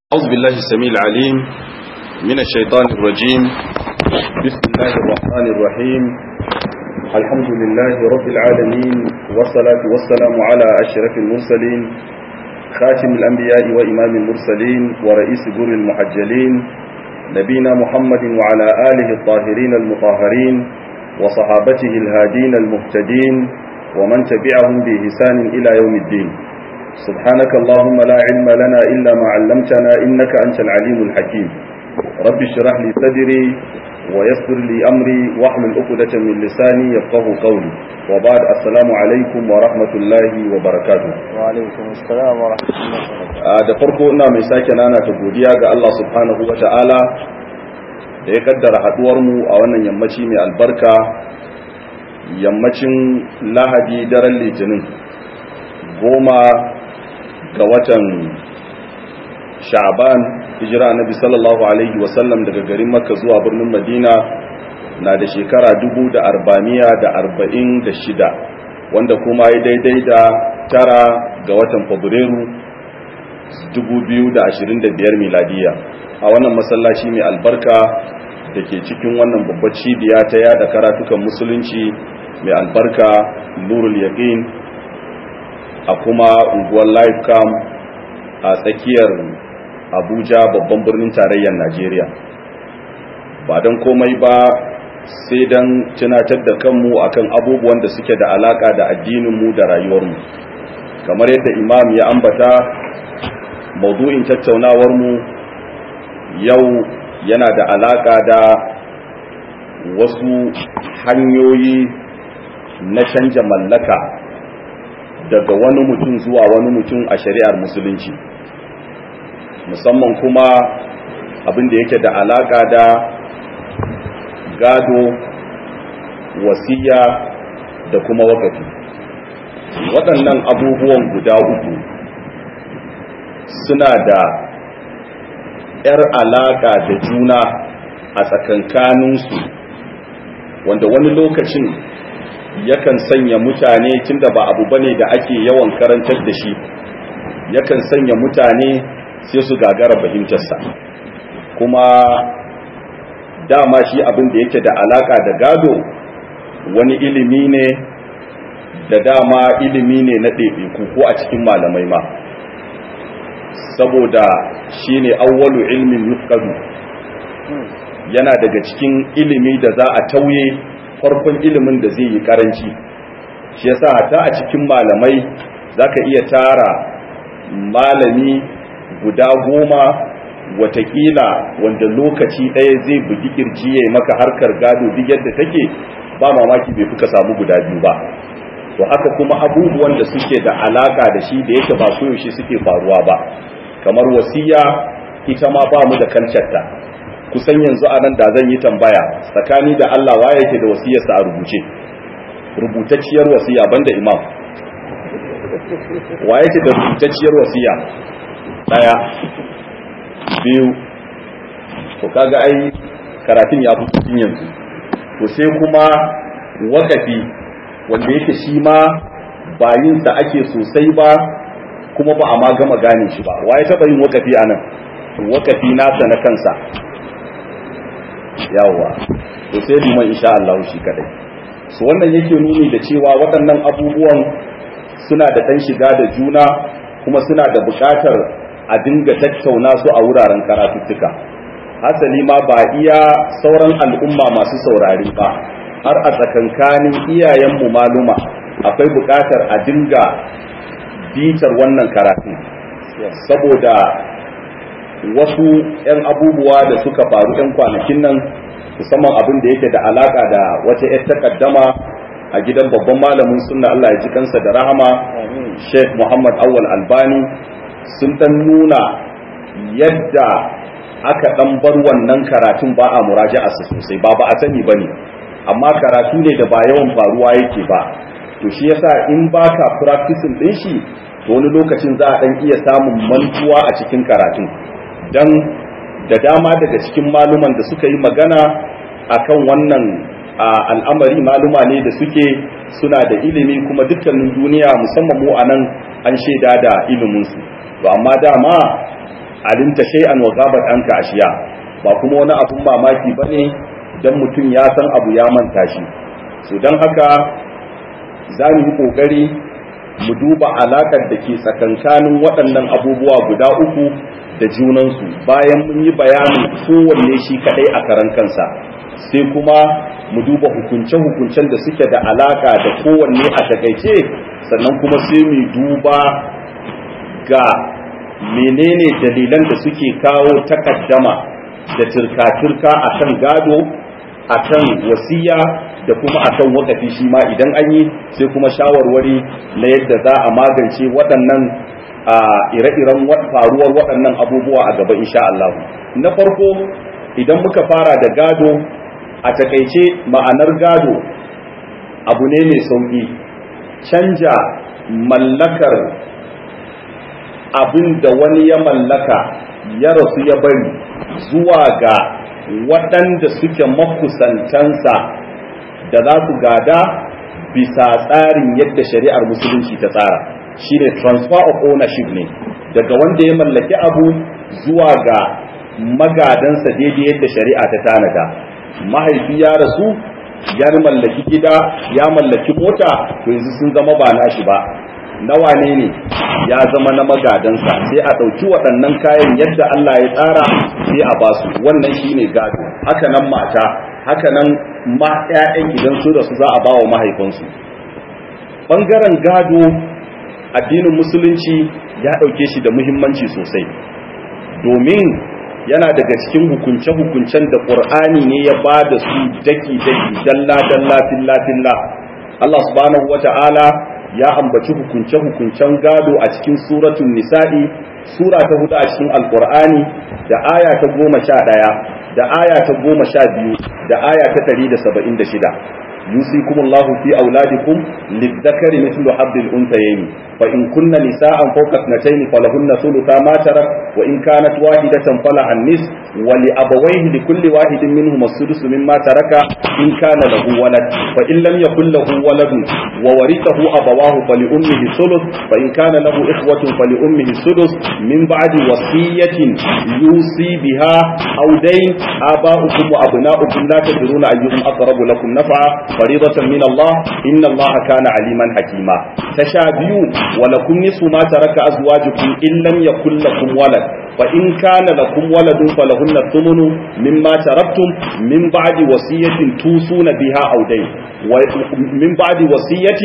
أعوذ بالله السميع العليم من الشيطان الرجيم بسم الله الرحمن الرحيم الحمد لله رب العالمين والصلاة والسلام على أشرف المرسلين خاتم الأنبياء وإمام المرسلين ورئيس جر المحجلين نبينا محمد وعلى آله الطاهرين المطهرين وصحابته الهادين المهتدين ومن تبعهم بإحسان إلى يوم الدين سبحانك اللهم لا علم لنا إلا ما علمتنا إنك أنت العليم الحكيم رب اشرح لي صدري ويسر لي أمري واحمل عقدة من لساني يفقه قولي وبعد السلام عليكم ورحمة الله وبركاته وعليكم السلام ورحمة الله وبركاته da farko ina mai sake nana ta godiya ga Allah subhanahu wa ta'ala da ya kaddara haduwar mu a wannan yammaci mai albarka yammacin lahadi daren litinin goma ga watan sha'ban hijira nabi sallallahu alaihi wasallam daga garin makka zuwa birnin madina na da shekara dubu da arba'amiya da arba'in da shida wanda kuma ya daidai da tara ga watan fabrairu dubu biyu da ashirin da biyar miladiya a wannan masallaci mai albarka da ke cikin wannan babbar cibiya ta yada karatukan musulunci mai albarka nurul yaqin a kuma unguwar lifecam a tsakiyar abuja babban birnin tarayyar najeriya ba don komai ba sai don tunatar da kanmu akan abubuwan da suke da alaka da addininmu da rayuwarmu kamar yadda imam ya ambata maudu'in tattaunawarmu yau yana da alaka da wasu hanyoyi na canja mallaka daga wani mutum zuwa wani mutum a shari'ar musulunci musamman kuma abin da yake da alaka da gado wasiya da kuma wakafi waɗannan abubuwan guda uku suna da ‘yar alaka da juna a tsakankaninsu wanda wani lokacin yakan sanya mutane tunda ba abu bane da ake yawan karantar da shi yakan sanya mutane sai su gagara fahimtarsa kuma dama shi abin da yake da alaka da gado wani ilimi ne da dama ilimi ne na ɗaiɗaiku ko a cikin malamai ma saboda shi ne awwalu ilmin yufqadu yana daga cikin ilimi da za a tauye farkon ilimin da zai yi karanci shi yasa hatta a cikin malamai zaka iya tara malami guda goma watakila wanda lokaci ɗaya zai bugi kirji ya maka harkar gado duk yadda take ba mamaki bai fuka samu guda biyu ba to haka kuma abubuwan da suke da alaka da shi da yake ba koyaushe suke faruwa ba kamar wasiya ita ma ba mu da kalcarta kusan yanzu a nan da zan yi tambaya tsakani da Allah wa yake da wasiyarsa a rubuce rubutacciyar wasiya banda imam wa yake da rubutacciyar wasiya daya biyu to kaga ai karatun ya fito cikin yanzu to sai kuma wakafi wanda yake shi ma bayin sa ake sosai ba kuma ba a ma gama gane shi ba wa ya taba yin wakafi anan wakafi nasa na kansa yawwa to sai liman insha Allah shi kadai so wannan yake nuni da cewa waɗannan abubuwan suna da ɗan shiga da juna kuma suna da buƙatar a dinga tattauna su a wuraren karatuttuka hasali ma ba iya sauran al'umma masu saurari ba har a tsakankanin iyayenmu maluma akwai buƙatar a dinga bitar wannan karatun saboda wasu 'yan abubuwa da suka faru 'yan kwanakin nan musamman abin da yake da alaka da wata 'yar takaddama a gidan babban malamin sunna Allah ya ji kansa da rahama Sheikh Muhammad Awwal Albani sun dan nuna yadda aka dan bar wannan karatun ba a muraja'a sosai ba ba a sani bane amma karatu ne da ba yawan faruwa yake ba to shi yasa in baka practicing din shi to wani lokacin za a dan iya samun mantuwa a cikin karatun dan da dama daga cikin maluman da suka yi magana akan wannan al'amari maluma ne da suke suna da ilimi kuma dukkanin duniya musamman mu a nan an shaida da iliminsu to amma dama alimta shay'an wa ghabat anka ashiya ba kuma wani abun mamaki bane dan mutum ya san abu ya manta shi so dan haka za mu yi kokari mu duba alakar da ke tsakankanin waɗannan abubuwa guda uku da junansu bayan mun yi bayanin kowanne shi kadai a karan kansa sai kuma mu duba hukunce-hukuncen da suke da alaka da kowanne a takaice sannan kuma sai mu duba ga menene dalilan da suke kawo takaddama da turka-turka a kan gado a kan wasiya da kuma a kan wakafi shi ma idan an yi sai kuma shawarwari na yadda za a magance waɗannan a ire-iren faruwar waɗannan abubuwa a gaba insha Allah na farko idan muka fara da gado a takaice ma'anar gado abu ne mai sauƙi canja mallakar abin da wani ya mallaka ya rasu ya bari zuwa ga waɗanda suke makusantansa da za su gada bisa tsarin yadda shari'ar musulunci ta tsara shine transfer of ownership ne daga wanda ya mallaki abu zuwa ga magadansa daidai yadda shari'a ta tanada mahaifi ya rasu ya mallaki gida ya mallaki mota to yanzu sun zama ba nashi ba na wane ne ya zama na magadansa sai a ɗauki waɗannan kayan yadda Allah ya tsara sai a basu wannan shine gado haka nan mata haka nan ma ƴaƴan idan su da su za a bawa mahaifinsu ɓangaren gado addinin musulunci ya ɗauke shi da muhimmanci sosai domin yana daga cikin hukunce-hukuncen da ƙur'ani ne ya ba da su daki-daki dalla-dalla filla-filla Allah subhanahu wata'ala ya ambaci hukunce-hukuncen gado a cikin suratun nisa'i sura ta hudu a cikin alƙur'ani da aya ta goma sha ɗaya da aya ta goma sha biyu da aya ta ɗari da saba'in da shida يوصيكم الله في أولادكم للذكر مثل حظ الأنثيين فإن كن نساء فوق اثنتين فلهن ثلثا ما ترك وإن كانت واحدة فلها النصف ولأبويه لكل واحد منهما السدس مما ترك إن كان له ولد فإن لم يكن له ولد وورثه أبواه فلأمه الثلث فإن كان له إخوة فلأمه السدس من بعد وصية يوصي بها أو دين آباؤكم وأبناؤكم لا تدرون أيهم أقرب لكم نفعا فريضة من الله إن الله كان عليما حكيما تشابهوا ولكم نصف ما ترك أزواجكم إن لم يكن لكم ولد فإن كان لكم ولد فلهن الثمن مما تركتم من بعد وصية توصون بها أو دين ومن بعد وصية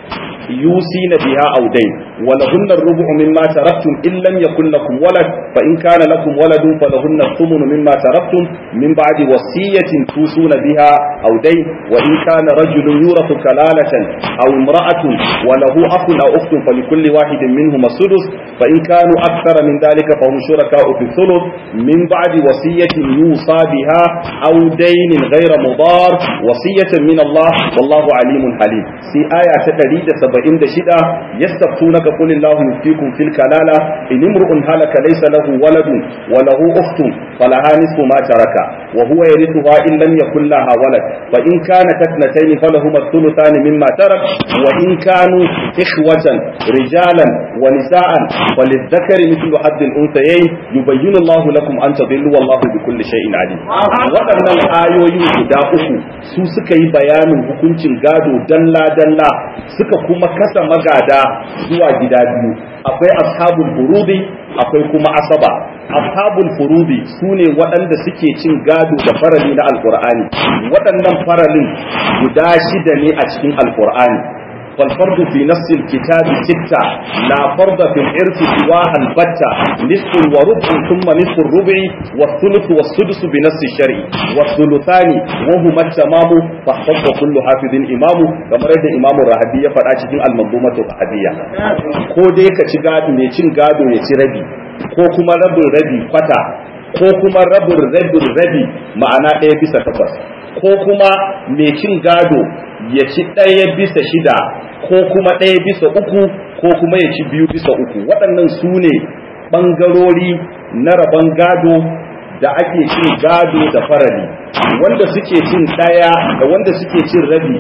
يوصين بها أو دين ولهن الربع مما تركتم إن لم يكن لكم ولد فإن كان لكم ولد فلهن الثمن مما تركتم من بعد وصية توصون بها أو دين وإن كان رجل يورث كلالة أو امرأة وله أخ أو أخت فلكل واحد منهما السدس فإن كانوا أكثر من ذلك فهم شركاء في الثلث من بعد وصية يوصى بها أو دين غير مضار وصية من الله والله عليم حليم في آية تقريد سبعين دشدة يستفتونك قل الله يفتيكم في الكلالة إن امرؤ هلك ليس له ولد وله أخت فلها نصف ما ترك وهو يرثها إن لم يكن لها ولد فإن كانت اثنتين فلهما الثلثان مما ترك وإن كانوا إخوة رجالا ونساء وللذكر مثل حد الأنثيين يبين الله لكم أن تضلوا والله بكل شيء عليم waɗannan ayoyi guda uku su suka yi bayanin hukuncin gado dalla-dalla suka kuma kasa magada zuwa gida biyu akwai ashabul furudi akwai kuma asaba ashabul furudi su ne waɗanda suke cin gado da farali na alkur'ani waɗannan faralin guda shida ne a cikin alkur'ani فالفرض في نفس الكتاب ستة لا فرض في الإرث سواها البتة نصف وربع ثم نصف الربع والثلث والسدس بنفس الشرع والثلثان وهما التمام فاحفظ كل حافظ إمام كما رد إمام الرهبية فرأتي المنظومة الرهبية كودي كتشغاد ميشن غادو يتربي ko kuma rabin rabi kwata ko kuma rabin rabin rabi ma'ana ɗaya bisa takwas ko kuma mai cin gado ya ci ɗaya bisa shida ko kuma ɗaya bisa uku ko kuma ya ci biyu bisa uku waɗannan su ne ɓangarori na rabon gado da ake cin gado da farali wanda suke cin ɗaya da wanda suke cin rabi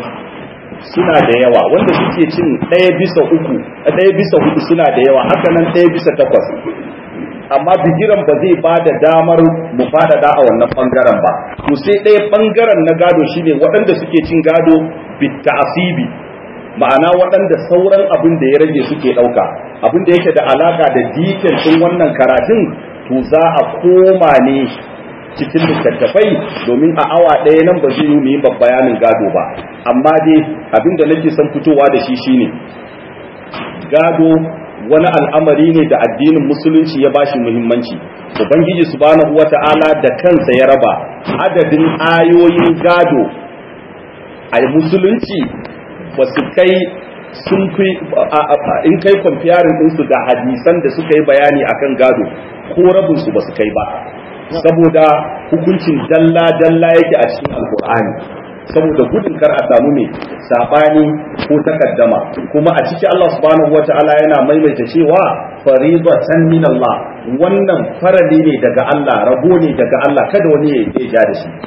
suna da yawa wanda suke cin ɗaya bisa uku ɗaya bisa hudu suna da yawa haka nan ɗaya bisa takwas amma bigiran ba zai ba da damar mu faɗaɗa a wannan ɓangaren ba to sai ɗaya ɓangaren na gado shine waɗanda suke cin gado bitta asibi ma'ana waɗanda sauran abin da ya rage suke ɗauka abin da yake da alaka da dikin ɗin wannan karatun to za a koma ne cikin littattafai domin a awa ɗaya nan ba zai yi mu yi bayanin gado ba amma dai abin da nake son fitowa da shi shine gado wani al'amari ne da addinin musulunci ya bashi muhimmanci ubangiji subhanahu wata'ala da kansa ya raba adadin ayoyin gado a musulunci ba su kai sun fi in kai comparing ɗinsu da hadisan da suka yi bayani akan gado ko rabinsu ba su kai ba saboda hukuncin dalla-dalla yake a cikin alkur'ani saboda gudun kar a samu mai sabani ko takaddama kuma a ciki Allah subhanahu wata'ala yana maimaita cewa faridatan min Allah wannan farali ne daga Allah rabo ne daga Allah kada wani ya ja da shi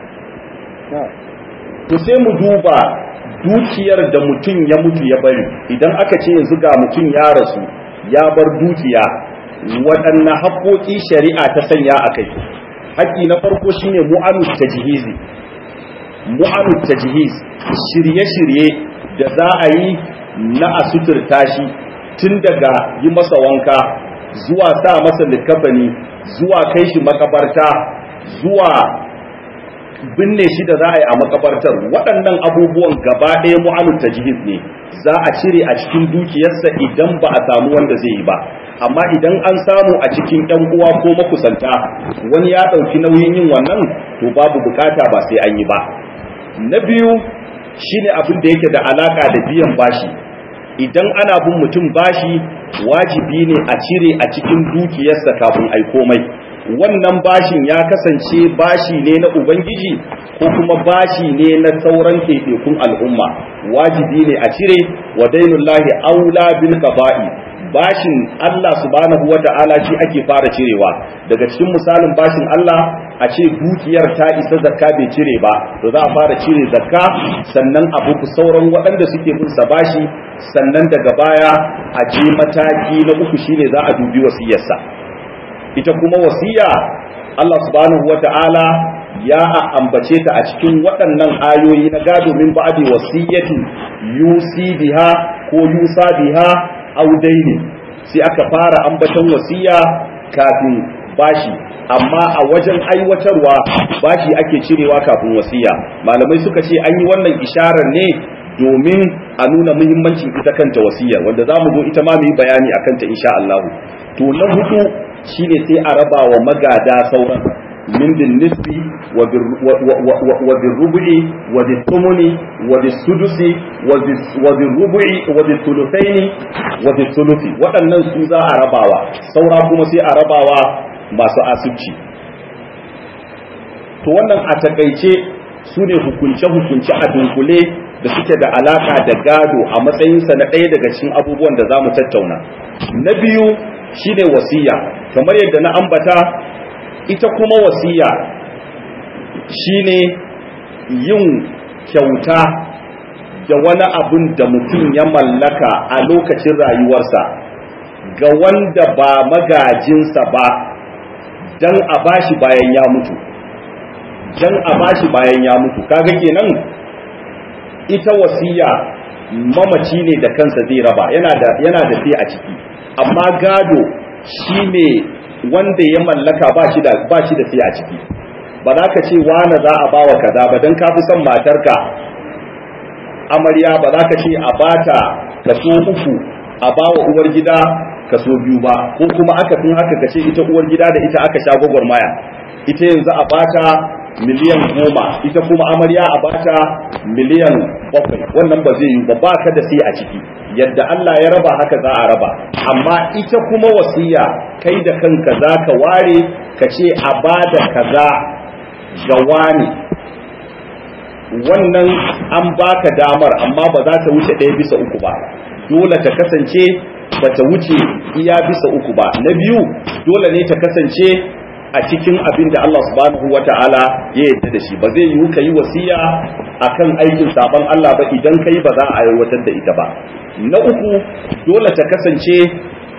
to sai mu duba dukiyar da mutum ya mutu ya bari idan aka ce yanzu ga mutum ya rasu ya bar dukiya waɗanne haƙoƙi shari'a ta sanya a kai haƙƙi na farko shine mu'amut tajhizi mu'amut tajhiz shirye-shirye da za a yi na a suturta shi tun daga yi masa wanka zuwa sa masa likafani zuwa kai shi makabarta zuwa binne shi da za a yi a makabartar waɗannan abubuwan gaba ɗaya mu'amut tajhiz ne za a cire a cikin dukiyarsa idan ba a samu wanda zai yi ba amma idan an samu a cikin ɗan uwa ko makusanta wani ya ɗauki nauyin yin wannan to babu bukata ba sai an yi ba na biyu shine abin da yake da alaka da biyan bashi idan ana bin mutum bashi wajibi ne a cire a cikin dukiyarsa kafin ai komai wannan bashin ya kasance bashi ne na ubangiji ko kuma bashi ne na sauran ɗaiɗaikun al'umma wajibi ne a cire wa dainullahi aula bil qada'i bashin Allah subhanahu wata'ala shi ake fara cirewa daga cikin misalin bashin Allah a ce dukiyar ta isa zakka bai cire ba to za a fara cire zakka sannan abu sauran waɗanda suke bin sa bashi sannan daga baya a je mataki na uku shine za a dubi wasiyarsa ita kuma wasiya Allah subhanahu wata'ala ya ambace ta a cikin waɗannan ayoyi na gado min ba'di wasiyatin yusi biha ko yusa biha audaini sai aka fara ambaton wasiya kafin bashi amma a wajen aiwatarwa bashi ake cirewa kafin wasiya malamai suka ce an yi wannan isharar ne domin a nuna muhimmancin ita kanta wasiyar wanda za mu zo ita ma mu yi bayani a kanta insha Allah to na hudu shine sai a raba wa magada sauran min bin nisbi wa bin rubu'i wa bin tumuni wa bin sudusi wa bin rubu'i wa bin tulusaini wa bin tulusi waɗannan su za a rabawa saura kuma sai a rabawa masu asibci to wannan a takaice su ne hukunce-hukunce a dunkule da suke da alaka da gado a matsayinsa na ɗaya daga cikin abubuwan da za mu tattauna na biyu shine wasiya kamar yadda na ambata ita kuma wasiya shine yin kyauta da wani abun da mutum ya mallaka a lokacin rayuwarsa ga wanda ba magajinsa ba don a bashi bayan ya mutu don a bashi bayan ya mutu kaga kenan ita wasiya mamaci ne da kansa zai raba yana da yana da sai a ciki amma gado shine wanda ya mallaka ba shi da ba shi da sai a ciki ba za ka ce wani za a bawa kaza ba dan ka fi son matarka amarya ba za ka ce a bata kaso uku a bawa uwar gida kaso biyu ba ko kuma aka fin haka ka ce ita uwar gida da ita aka sha gwagwarmaya ita yanzu a bata miliyan goma ita kuma amarya a bata miliyan bakwai wannan ba zai yi ba ba ka da sai a ciki yadda Allah ya raba haka za a raba amma ita kuma wasiya kai da kanka za ka ware ka ce a bada kaza ga wani wannan an baka damar amma ba za ta wuce ɗaya bisa uku ba dole ta kasance ba ta wuce iya bisa uku ba na biyu dole ne ta kasance a cikin abin da Allah subhanahu wa ta'ala ya yarda da shi ba zai yiwu ka yi wasiya akan aikin sabon Allah ba idan kai ba za a aiwatar da ita ba na uku dole ta kasance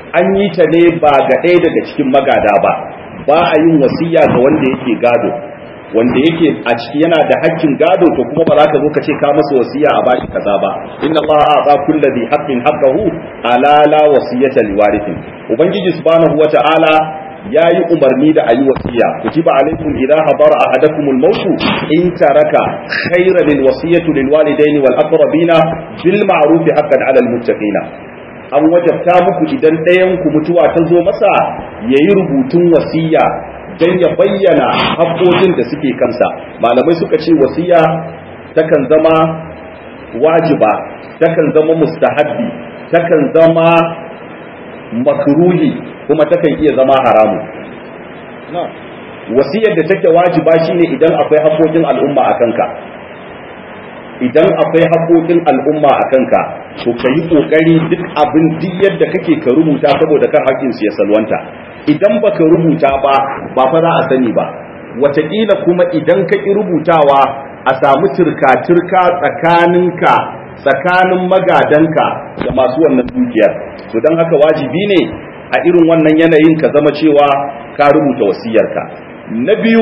an yi ta ne ba ga ɗaya daga cikin magada ba ba a yin wasiya ga wanda yake gado wanda yake a ciki yana da hakkin gado to kuma ba za ka zo ka ce ka masa wasiya a bashi kaza ba inna Allah a'ta kulli dhi haqqin haqqahu ala la wasiyata liwarithin ubangiji subhanahu wata'ala yayi umarni da ayi wasiya kutiba alaikum idha hadara ahadakum al-maut in taraka khayran lil wasiyatu lil walidaini wal aqrabina bil ma'ruf haqqan 'ala al muttaqina an wajabta muku idan ɗayan ku mutuwa ta zo masa yayi rubutun wasiya dan ya bayyana haƙƙoƙin da suke kansa malamai suka ce wasiya takan zama wajiba takan zama mustahabbi takan zama makruhi kuma takan iya zama haramu wasiyar da take wajiba shine idan akwai haƙoƙin al'umma a kanka idan akwai haƙoƙin al'umma a kanka to ka yi ƙoƙari duk abin duk yadda kake ka rubuta saboda kan haƙƙinsu ya salwanta idan baka rubuta ba ba fa za a sani ba wataƙila kuma idan ka ƙi rubutawa a samu turka-turka tsakaninka tsakanin magadanka da masu wannan dukiyar to don haka wajibi ne a irin wannan yanayin ka zama cewa ka rubuta wasiyarka na biyu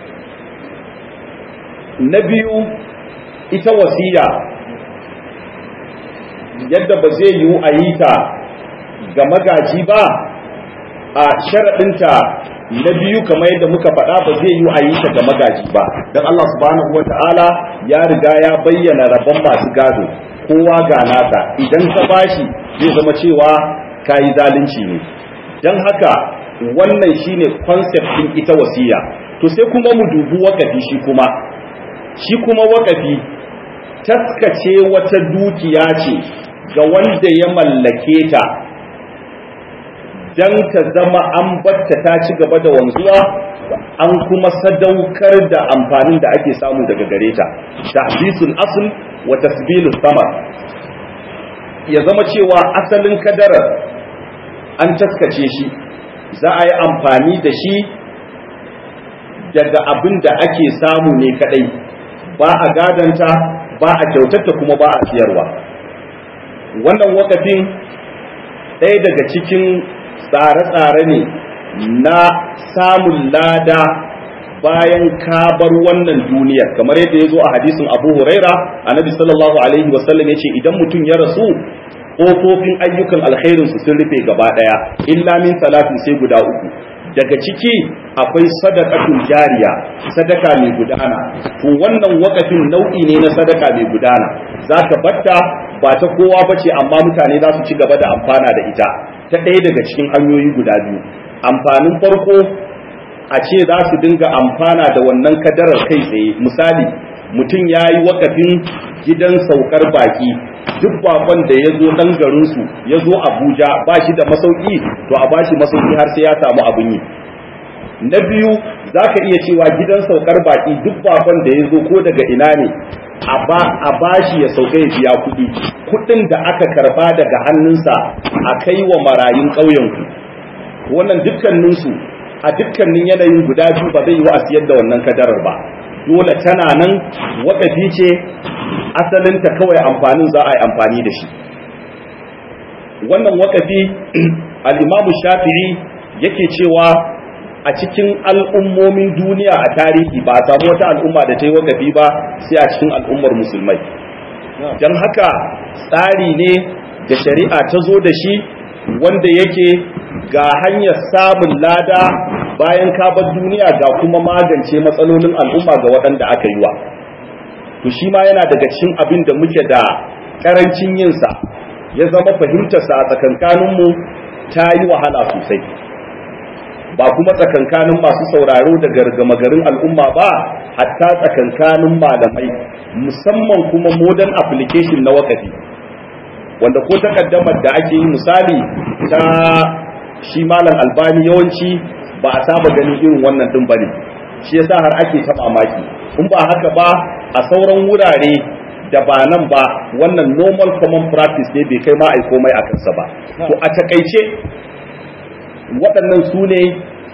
na biyu ita wasiya yadda ba zai yiwu a yi ta ga magaji ba a sharaɗinta na biyu kamar yadda muka faɗa ba zai yiwu a yi ta ga magaji ba don Allah subhanahu wa ta'ala ya riga ya bayyana rabon masu gado kowa ga nasa idan ka bashi zai zama cewa ka yi zalunci ne don haka wannan shine concept ɗin ita wasiya to sai kuma mu dubi wakafi shi kuma shi kuma wakafi taskace wata dukiya ce ga wanda ya mallake ta don ta zama an batta ta ci gaba da wanzuwa an kuma sadaukar da amfanin da ake samu daga gare ta tahbisul asl wa tasbilus samar ya zama cewa asalin kadarar an taskace shi za a yi amfani da shi daga abin da ake samu ne kadai ba a gadanta ba a kyautata kuma ba a siyarwa wannan wakafin ɗaya daga cikin tsare-tsare ne na samun lada bayan ka bar wannan duniyar kamar yadda ya zo a hadisin abu huraira annabi sallallahu alaihi wasallam ya ce idan mutum ya rasu ƙofofin ayyukan alkhairinsu sun rufe gaba ɗaya illa min salatin sai guda uku daga ciki akwai sadaqatul jariya sadaka mai gudana to wannan wakafin nau'i ne na sadaka mai gudana zaka batta ba ta kowa bace amma mutane za su ci gaba da amfana da ita ta ɗaya daga cikin hanyoyi guda biyu amfanin farko a ce za su dinga amfana da wannan kadarar kai tsaye misali mutum ya yi wakafin gidan saukar baki duk bakon da ya zo ɗan garinsu ya zo abuja ba shi da masauki to a bashi masauki har sai ya samu abin yi na biyu za ka iya cewa gidan saukar baki duk bakon da ya zo ko daga ina ne a bashi ya sauka ya biya kuɗi kuɗin da aka karba daga hannunsa a kai wa marayun ƙauyenku wannan dukkaninsu a dukkanin yanayin guda biyu ba zai yi wa a siyar da wannan kadarar ba dole tana nan wakafi ce asalinta kawai amfanin za a yi amfani da shi wannan wakafi al'imamu shafi'i yake cewa a cikin al'ummomin duniya a tarihi ba a samu wata al'umma da ta yi wakafi ba sai a cikin al'ummar musulmai don haka tsari ne da shari'a ta zo da shi wanda yake ga hanyar samun lada bayan kabar duniya ga kuma magance matsalolin al'umma ga waɗanda aka yi wa to shi ma yana daga cikin abin da muke da ƙarancin yinsa ya zama fahimtarsa a tsakankaninmu ta yi wahala sosai ba kuma tsakankanin masu sauraro da gargama garin al'umma ba hatta tsakankanin malamai musamman kuma modern application na wakafi wanda ko takaddamar da ake yi misali ta shi malam albani yawanci ba a saba ganin irin wannan din bane shi yasa har ake ta mamaki in ba haka ba a sauran wurare da ba nan ba wannan normal common practice ne bai kai ma ai komai a kansa ba to a takaice waɗannan su ne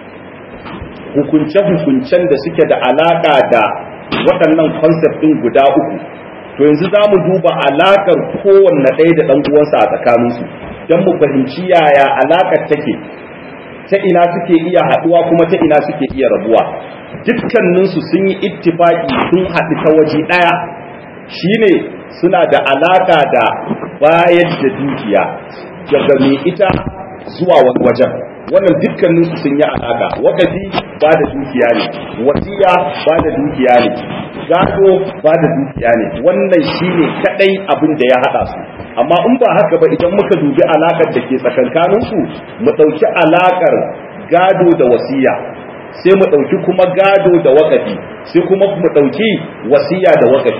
hukunce-hukuncen da suke da alaƙa da waɗannan concept ɗin guda uku to yanzu za mu duba alaƙar kowanne ɗaya da ɗan uwansa a tsakaninsu don mu fahimci yaya alaƙar take ta ina suke iya haɗuwa kuma ta ina suke iya rabuwa dukkaninsu sun yi ittifaki sun haɗu ta waje ɗaya shine suna da alaƙa da bayar da dukiya daga mai ita zuwa wani wajen wannan dukkaninsu sun yi alaƙa wakafi ba da dukiya ne wasiya ba da dukiya ne gado ba da dukiya ne wannan shine kadai abin da ya haɗa su amma in ba haka ba idan muka dubi alaƙar da ke tsakankaninsu mu ɗauki alaƙar gado da wasiya sai mu ɗauki kuma gado da wakafi sai kuma mu ɗauki wasiya da wakafi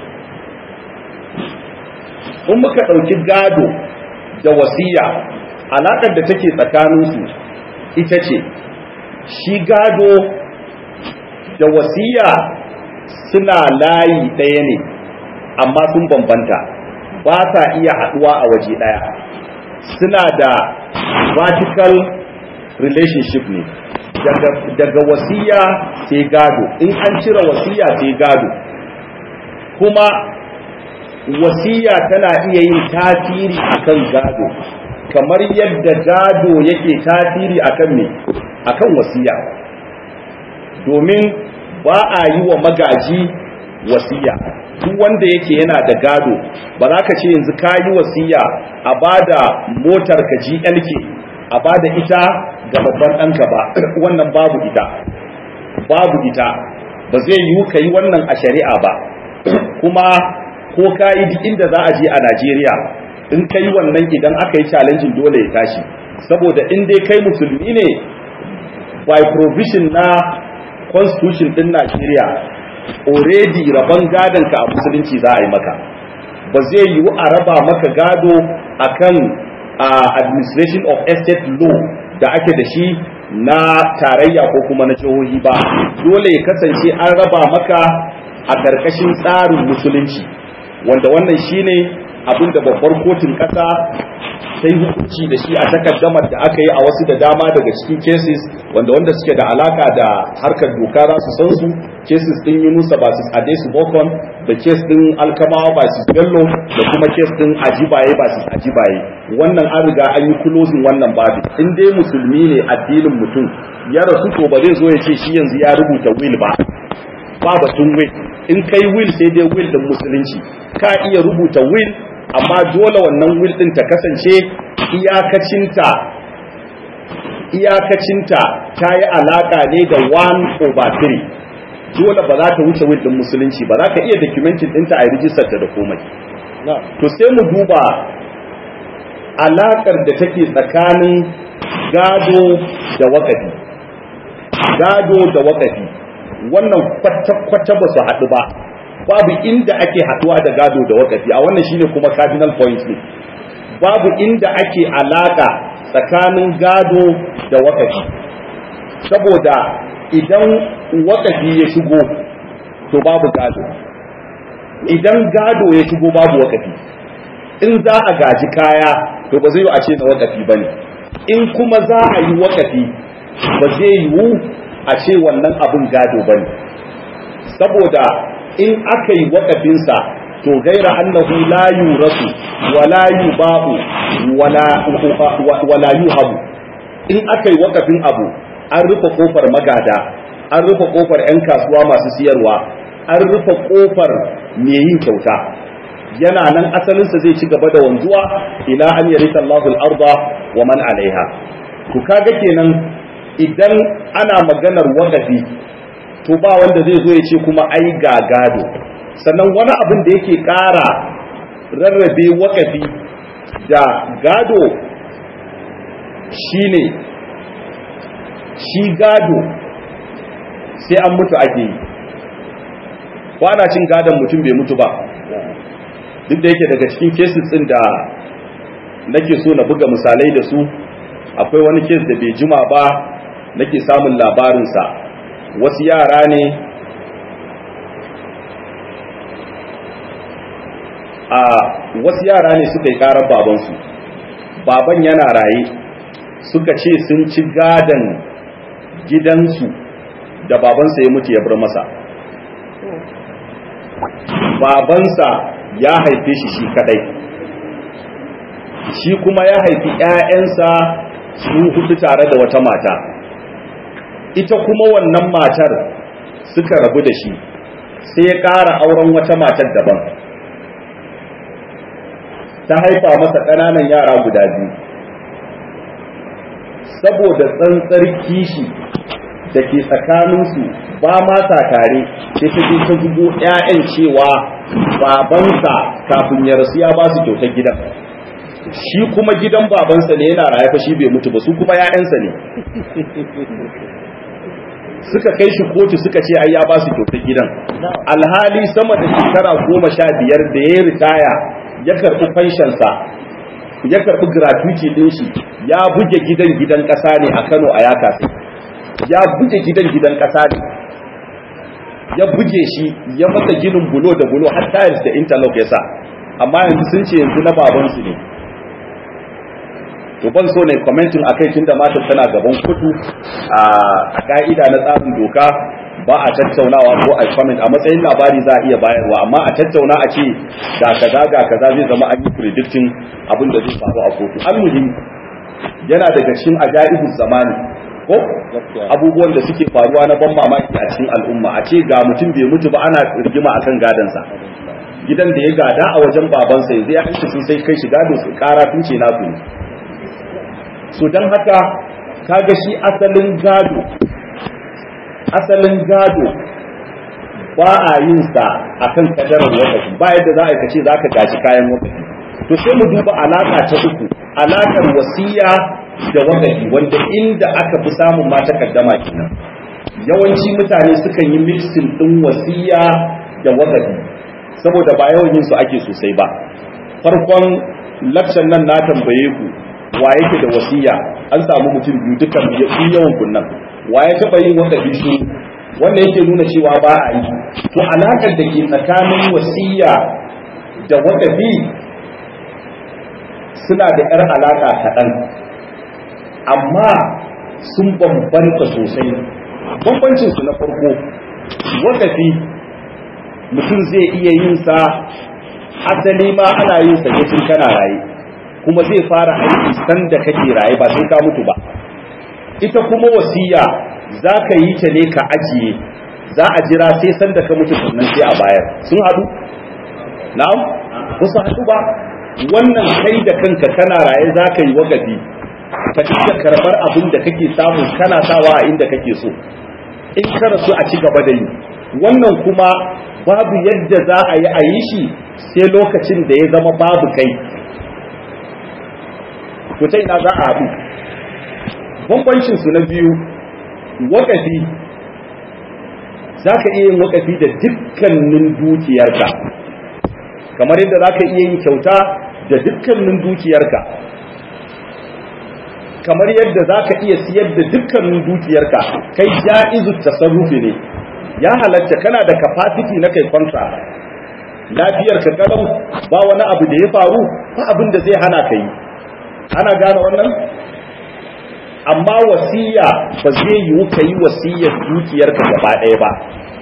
in muka ɗauki gado da wasiya alaƙar da take tsakaninsu ita ce shi gado da wasiya suna layi ɗaya ne amma sun bambanta ba sa iya haɗuwa a waje ɗaya suna da vertical relationship ne daga, daga wasiya sai gado in an cire wasiya sai gado kuma wasiya tana iya yin tasiri akan gado kamar yadda gado yake tasiri akan me akan wasiya domin ba a yi wa magaji wasiya duk wanda yake yana da gado ba za ka ce yanzu ka yi wasiya a bada motar ka GLK a bada ita ga babban ɗanka ba wannan babu ita babu ita ba zai yiwu ka yi wannan a shari'a ba kuma ko ka yi duk inda za a je a Najeriya in ka yi wannan idan aka yi challenging dole ya tashi saboda in dai kai musulmi ne by provision na constitution din Najeriya already rabon gadon ka a musulunci za a yi maka ba zai yiwu a raba maka gado akan uh, administration of estate law da ake da shi na tarayya ko kuma na jihohi ba dole ya kasance an raba maka a ƙarƙashin tsarin musulunci wanda wannan shine abin da babbar kotun ƙasa ta yi hukunci da shi a takaddamar da aka yi a wasu da dama daga cikin cases wanda wanda suke da alaka da harkar doka za su san su cases din Yunusa versus Adesu Bokon da case din Alkamawa versus Bello da kuma case din Ajibaye versus Ajibaye wannan an riga an yi closing wannan babu in dai musulmi ne addinin mutum ya rasu to ba zai zo ya ce shi yanzu ya rubuta will ba ba batun will in kai will sai dai will din musulunci ka iya rubuta will amma dole wannan will din ta kasance iyakacinta iyakacinta ta yi alaka ne da 1 over 3 dole ba za ta wuce will din musulunci ba za ka iya documentin ɗinta a rijistar ta da komai to sai mu duba alakar da take tsakanin gado da wakafi gado da wakafi wannan kwata-kwata ba su haɗu ba babu inda ake haɗuwa da gado da wakafi a wannan shine kuma cardinal point ne babu inda ake alaka tsakanin gado da wakafi saboda idan wakafi ya shigo to babu gado idan gado ya shigo babu wakafi in za a gaji kaya to ba zai yi a ce na wakafi ba ne in kuma za a yi wakafi ba zai yiwu a ce wannan abin gado ba ne saboda in aka yi wakafinsa to gaira annahu la yurasu wala yuba'u wala wala yuhabu in aka yi wakafin abu an rufe kofar magada an rufe kofar 'yan kasuwa masu siyarwa an rufe kofar mai yin kyauta yana nan asalinsa zai ci gaba da wanzuwa ila an yarita Allahu al-arda wa man alaiha to kaga kenan idan ana maganar wakafi to ba wanda zai zo ya ce kuma ai ga gado sannan wani abin da yake ƙara rarrabe wakafi da gado shine shi gado sai an mutu ake yi kwana cin gadon mutum bai mutu ba duk da yake daga cikin cases din da nake so na buga misalai da su akwai wani case da bai jima ba nake samun labarinsa wasu yara ne a wasu yara ne suka yi karar babansu baban yana raye suka ce sun ci gadon gidansu da babansa ya mutu ya bar masa babansa ya haife shi shi kadai shi kuma ya haifi ‘ya'yansa su hudu tare da wata mata ita kuma wannan matar suka rabu da shi sai ya ƙara auren wata matar daban ta haifa masa ƙananan yara guda biyu saboda tsantsar kishi da ke tsakaninsu ba ma sa tare sai ta je ta zubo 'ya'yan cewa babansa kafin ya rasu ya ba su kyautar gidan shi kuma gidan babansa ne yana raye fa shi bai mutu ba su kuma 'ya'yansa ne suka kai shi kotu suka ce ai ya ba su kyautar gidan alhali sama da shekara goma sha biyar da ya ritaya ya karɓi fanshansa ya karɓi gratuity ɗin shi ya buge gidan gidan ƙasa ne a kano a yaka ya buge gidan gidan ƙasa ne ya buge shi ya masa ginin bulo da bulo har tiles da interlock ya sa amma yanzu sun ce yanzu na babansu ne to ban so ne commenting akai tunda matar tana gaban kudu a ka'ida na tsarin doka ba a tattaunawa ko a comment a matsayin labari za a iya bayarwa amma a tattauna a ce ga kaza ga kaza zai zama an yi predicting abin da zai faru a kotu almuhim yana daga cikin ajaibu zamani ko abubuwan da suke faruwa na ban mamaki a cikin al'umma a ce ga mutum bai mutu ba ana rigima akan gadansa gidan da ya gada a wajen babansa yanzu ya aiki sun sai kai shi gado su kara tun ce nasu ne so don haka kaga shi asalin gado asalin gado ba a yin sa akan kadarar wakafi ba yadda za a kace za ka gaji kayan wakafi to sai mu duba alaka ta uku alakar wasiya da wakafi wanda inda aka fi samun ma takaddama kenan yawanci mutane sukan yi mixing din wasiya da wakafi saboda ba yawan yin su ake sosai ba farkon lakcan nan na tambaye ku wa yake da wasiya an samu mutum biyu dukan yawan kunnan wa ya taba yin wakafi su wanda yake nuna cewa ba a yi to alakar da ke tsakanin wasiya da wakafi suna da yar alaka kaɗan amma sun bambanta sosai bambancin su na farko wakafi mutum zai iya yin sa asali ma ana yin sa ne tun kana raye kuma zai fara aiki sanda kake raye ba sai ka mutu ba ita kuma wasiya za ka yi ta ne ka ajiye za a jira sai sanda ka mutu sannan sai a bayar sun haɗu na'am ba su haɗu ba wannan kai da kanka kana raye za ka yi wagafi ka iya karɓar abin da kake samu kana sawa a inda kake so in ka rasu a ci gaba da yi wannan kuma babu yadda za a yi a yi shi sai lokacin da ya zama babu kai to ta ina za a haɗu bambancin su na biyu wakafi za ka iya yin wakafi da dukkanin dukiyarka kamar yadda za ka iya yin kyauta da dukkanin dukiyarka kamar yadda za ka iya siyar da dukkanin dukiyarka kai ja'izu tasarrufi ne ya halatta kana da capacity na kai contract lafiyar ka kalau ba wani abu da ya faru ba abin da zai hana ka yi ana gane wannan amma wasiya ba zai yiwu ka yi wasiyar dukiyarka gaba ɗaya ba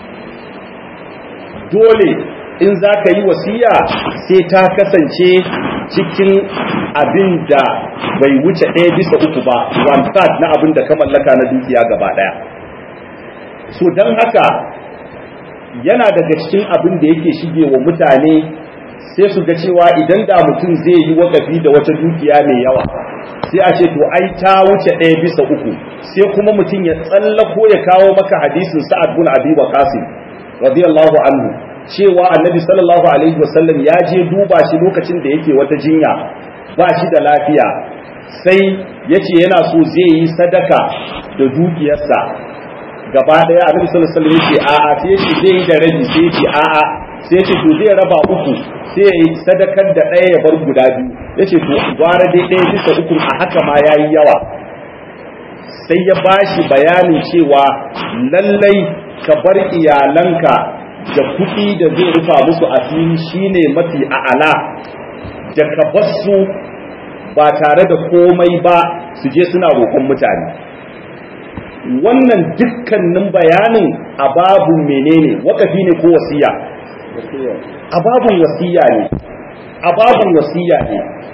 dole in za ka yi wasiya sai ta kasance cikin abin da bai wuce ɗaya bisa uku ba one third na abin da ka mallaka na dukiya gaba ɗaya so don haka yana daga cikin abin da yake shige wa mutane sai su ga cewa idan da mutum zai yi wakafi da wata dukiya mai yawa sai a ce to ai ta wuce ɗaya bisa uku sai kuma mutum ya tsallako ya kawo maka hadisin sa'ad bin abi waqas radiyallahu anhu cewa annabi sallallahu alaihi wasallam ya je duba shi lokacin da yake wata jinya ba shi da lafiya sai yace yana so zai yi sadaka da dukiyarsa gaba daya annabi sallallahu alaihi wasallam yace a'a sai yace zai yi da rabi sai yace a'a sai yace to zai raba uku sai ya yi sadakar da ɗaya ya bar guda biyu yace to gwara dai ɗaya bisa uku a haka ma yayi yawa sai ya bashi bayanin cewa lallai ka bar iyalanka da kuɗi da zai rufa musu asiri shine mafi a'ala da ka basu ba tare da komai ba su je suna roƙon mutane wannan dukkanin bayanin a babu menene wakafi ne ko wasiya a babun wasiya ne a babun wasiya ne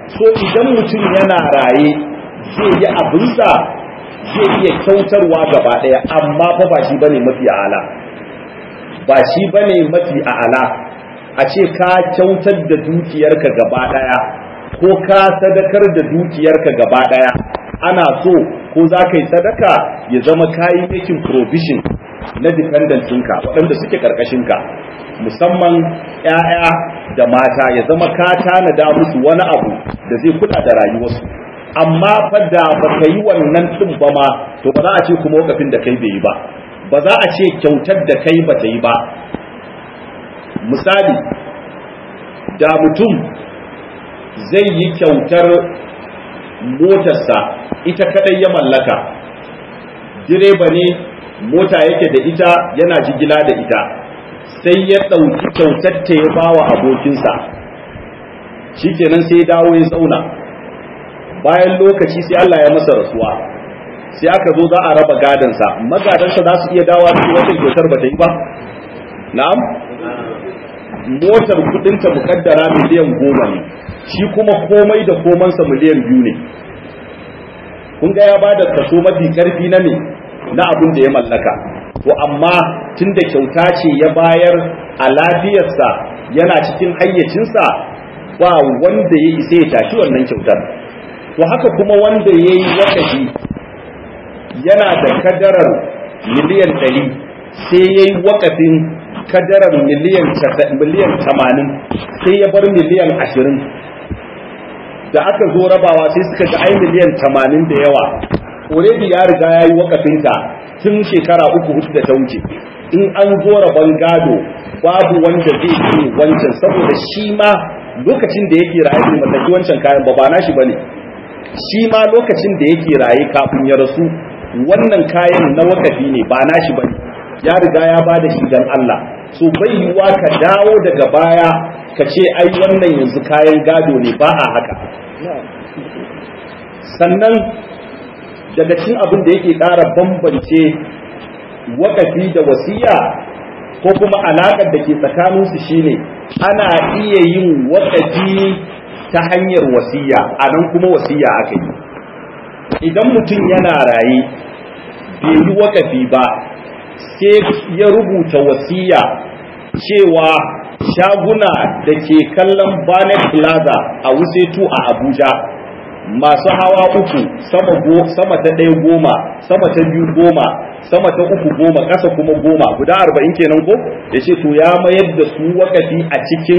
so idan mutum yana raye zai yi abinsa zai iya kyautarwa gaba ɗaya amma fa ba shi bane mafi ala ba shi bane mafi ala a ce ka kyautar da dukiyarka gaba ɗaya ko ka sadakar da dukiyarka gaba ɗaya ana so ko za ka yi sadaka ya zama kayi making provision na dependentinka waɗanda suke ƙarƙashinka musamman ‘ya'ya da mata ya zama ka tanada musu wani abu da zai kula da rayuwarsu amma fa da ba ka yi wannan ɗin ba ma to ba za a ce kuma wakafin da kai bai yi ba ba za a ce kyautar da kai ba ta yi ba misali da mutum zai yi kyautar motarsa ita kadai ya mallaka direba ne mota yake da ita yana jigila da ita sai ya ɗauki kyautar ta ya bawa abokinsa shikenan sai dawo ya tsauna bayan lokaci sai Allah ya masa rasuwa sai aka zo za a raba gadansa magadansa za su iya dawa su wata kyautar ba ta yi ba na'am motar kudinta mukaddara miliyan goma ne shi kuma komai da komansa miliyan biyu ne kun ga ya ba da kaso mafi karfi na me na abin da ya mallaka to amma tun da kyauta ce ya bayar a lafiyarsa yana cikin hayyacinsa ba wanda ya isa ya tashi wannan kyautar to haka kuma wanda ya yi wakafi yana da kadarar miliyan ɗari sai ya yi wakafin kadarar miliyan miliyan tamanin sai ya bar miliyan ashirin da aka zo rabawa sai suka ga ai miliyan tamanin da yawa already ya riga ya yi wakafinta tun shekara uku hudu da ta wuce in an zo rabon gado babu wanda zai ce wancan saboda shi ma lokacin da yake raye bai mallaki wancan kayan ba ba nashi bane shi ma lokacin da yake raye kafin ya rasu wannan kayan na wakafi ne ba nashi bane ya riga ya bada shi dan Allah so bai yiwa ka dawo daga baya ka ce ai wannan yanzu kayan gado ne ba a haka sannan daga cikin abin da yake ƙara bambance wakafi da wasiya ko kuma alaƙar da ke tsakaninsu shine ana iya yin wakafi ta hanyar wasiya a nan kuma wasiya aka yi idan mutum yana raye bai yi wakafi ba sai ya rubuta wasiya cewa shaguna da ke kallon Banet Plaza a Wusetu a Abuja masu hawa uku sama go sama ta ɗaya goma sama ta biyu goma sama ta uku goma ƙasa kuma goma guda arba'in kenan ko ya ce to ya mayar da su wakafi a cikin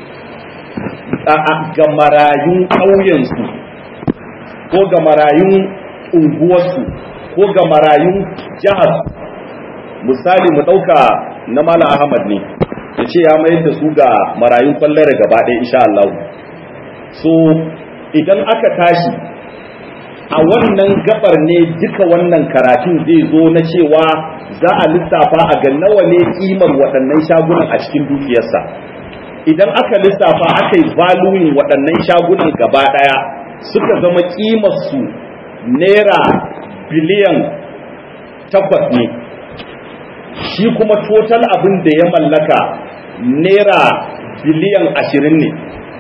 ga marayun ƙauyensu ko ga marayun unguwarsu ko ga marayun jihar misali mu ɗauka na Malam Ahmad ne ya ce ya mayar da su ga marayun kwallare gaba ɗaya insha Allah so idan aka tashi a wannan gabar ne duka wannan karatun zai zo na cewa za a lissafa a ga nawa ne kimar waɗannan shagunan a cikin dukiyarsa idan aka lissafa aka yi valuing waɗannan shagunan gaba ɗaya suka zama kimarsu naira biliyan takwas ne shi kuma total abin da ya mallaka naira biliyan ashirin ne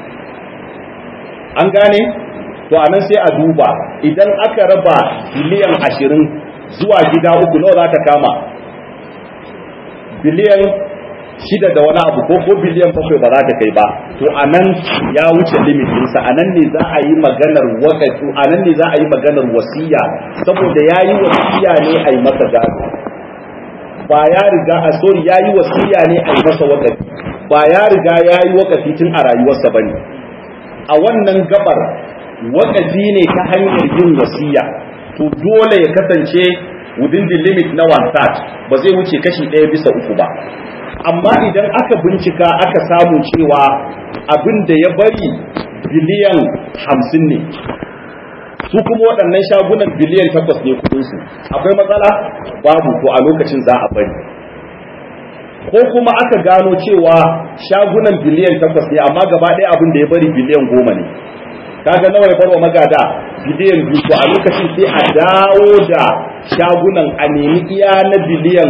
an gane to anan sai a duba idan aka raba biliyan ashirin zuwa gida uku nawa za ta kama biliyan shida da wani abu ko ko biliyan bakwai ba za ta kai ba to anan ya wuce limitinsa anan ne za a yi maganar wakatu anan ne za a yi maganar wasiya saboda ya yi wasiya ne a yi masa gado ba ya riga a sorry ya yi wasiya ne a yi masa wakafi ba ya riga ya yi wakafi tun a rayuwarsa ba ne a wannan gabar wakafi ne ta hanyar yin wasiya to dole ya kasance within the limit na one third ba zai wuce kashi ɗaya bisa uku ba amma idan aka bincika aka samu cewa abin da ya bari biliyan hamsin ne su kuma waɗannan shagunan biliyan takwas ne kudinsu akwai matsala babu ko a lokacin za a bari ko kuma aka gano cewa shagunan biliyan takwas ne amma gaba ɗaya abin da ya bari biliyan goma ne kaga nawa ya barwa magada biliyan biyu to a lokacin sai a dawo da shagunan a nemi iya na biliyan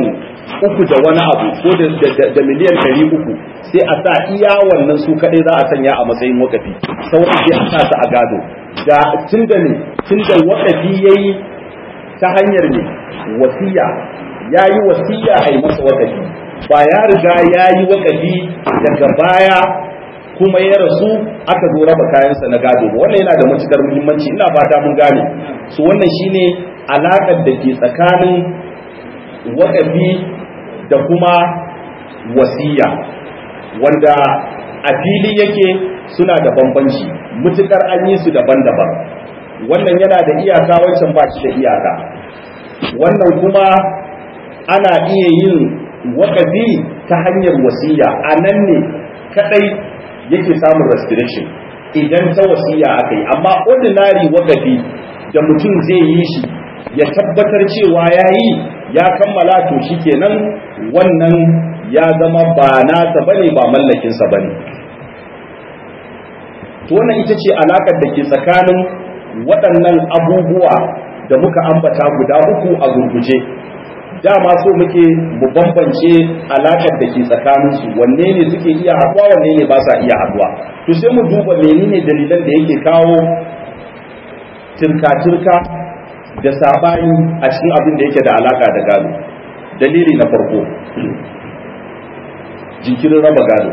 uku da wani abu ko da miliyan ɗari uku sai a sa iya wannan su kaɗai za a sanya a matsayin wakafi sauran sai a sa su a gado da tun da ne tun da wakafi ya yi ta hanyar ne wasiya ya yi wasiya a yi masa wakafi ba ya riga ya yi wakafi daga baya kuma ya rasu aka zo raba kayansa na gado ba wannan yana da matukar muhimmanci ina fata mun gane su wannan shine alaƙar da ke tsakanin wakafi da kuma wasiya wanda a fili yake suna da bambanci mutukar an yi su daban-daban wannan yana da iyaka wancan ba shi da iyaka wannan kuma ana iya yin wakafi ta hanyar wasiya a nan ne kadai yake samun restriction idan ta wasiya aka yi amma ordinary wakafi da mutum zai yi shi ya tabbatar cewa ya yi ya kammala to shi kenan wannan ya zama ba nasa bane ba mallakinsa bane to wannan ita ce alakar da ke tsakanin waɗannan abubuwa da muka ambata guda uku a gurguje dama so muke mu bambance alakar da ke tsakaninsu wanne ne suke iya haɗuwa wanne ne ba sa iya haɗuwa to sai mu duba menene dalilan da yake kawo turka-turka da sabani a cikin abin da yake da alaka da gado dalili na farko jinkirin raba gado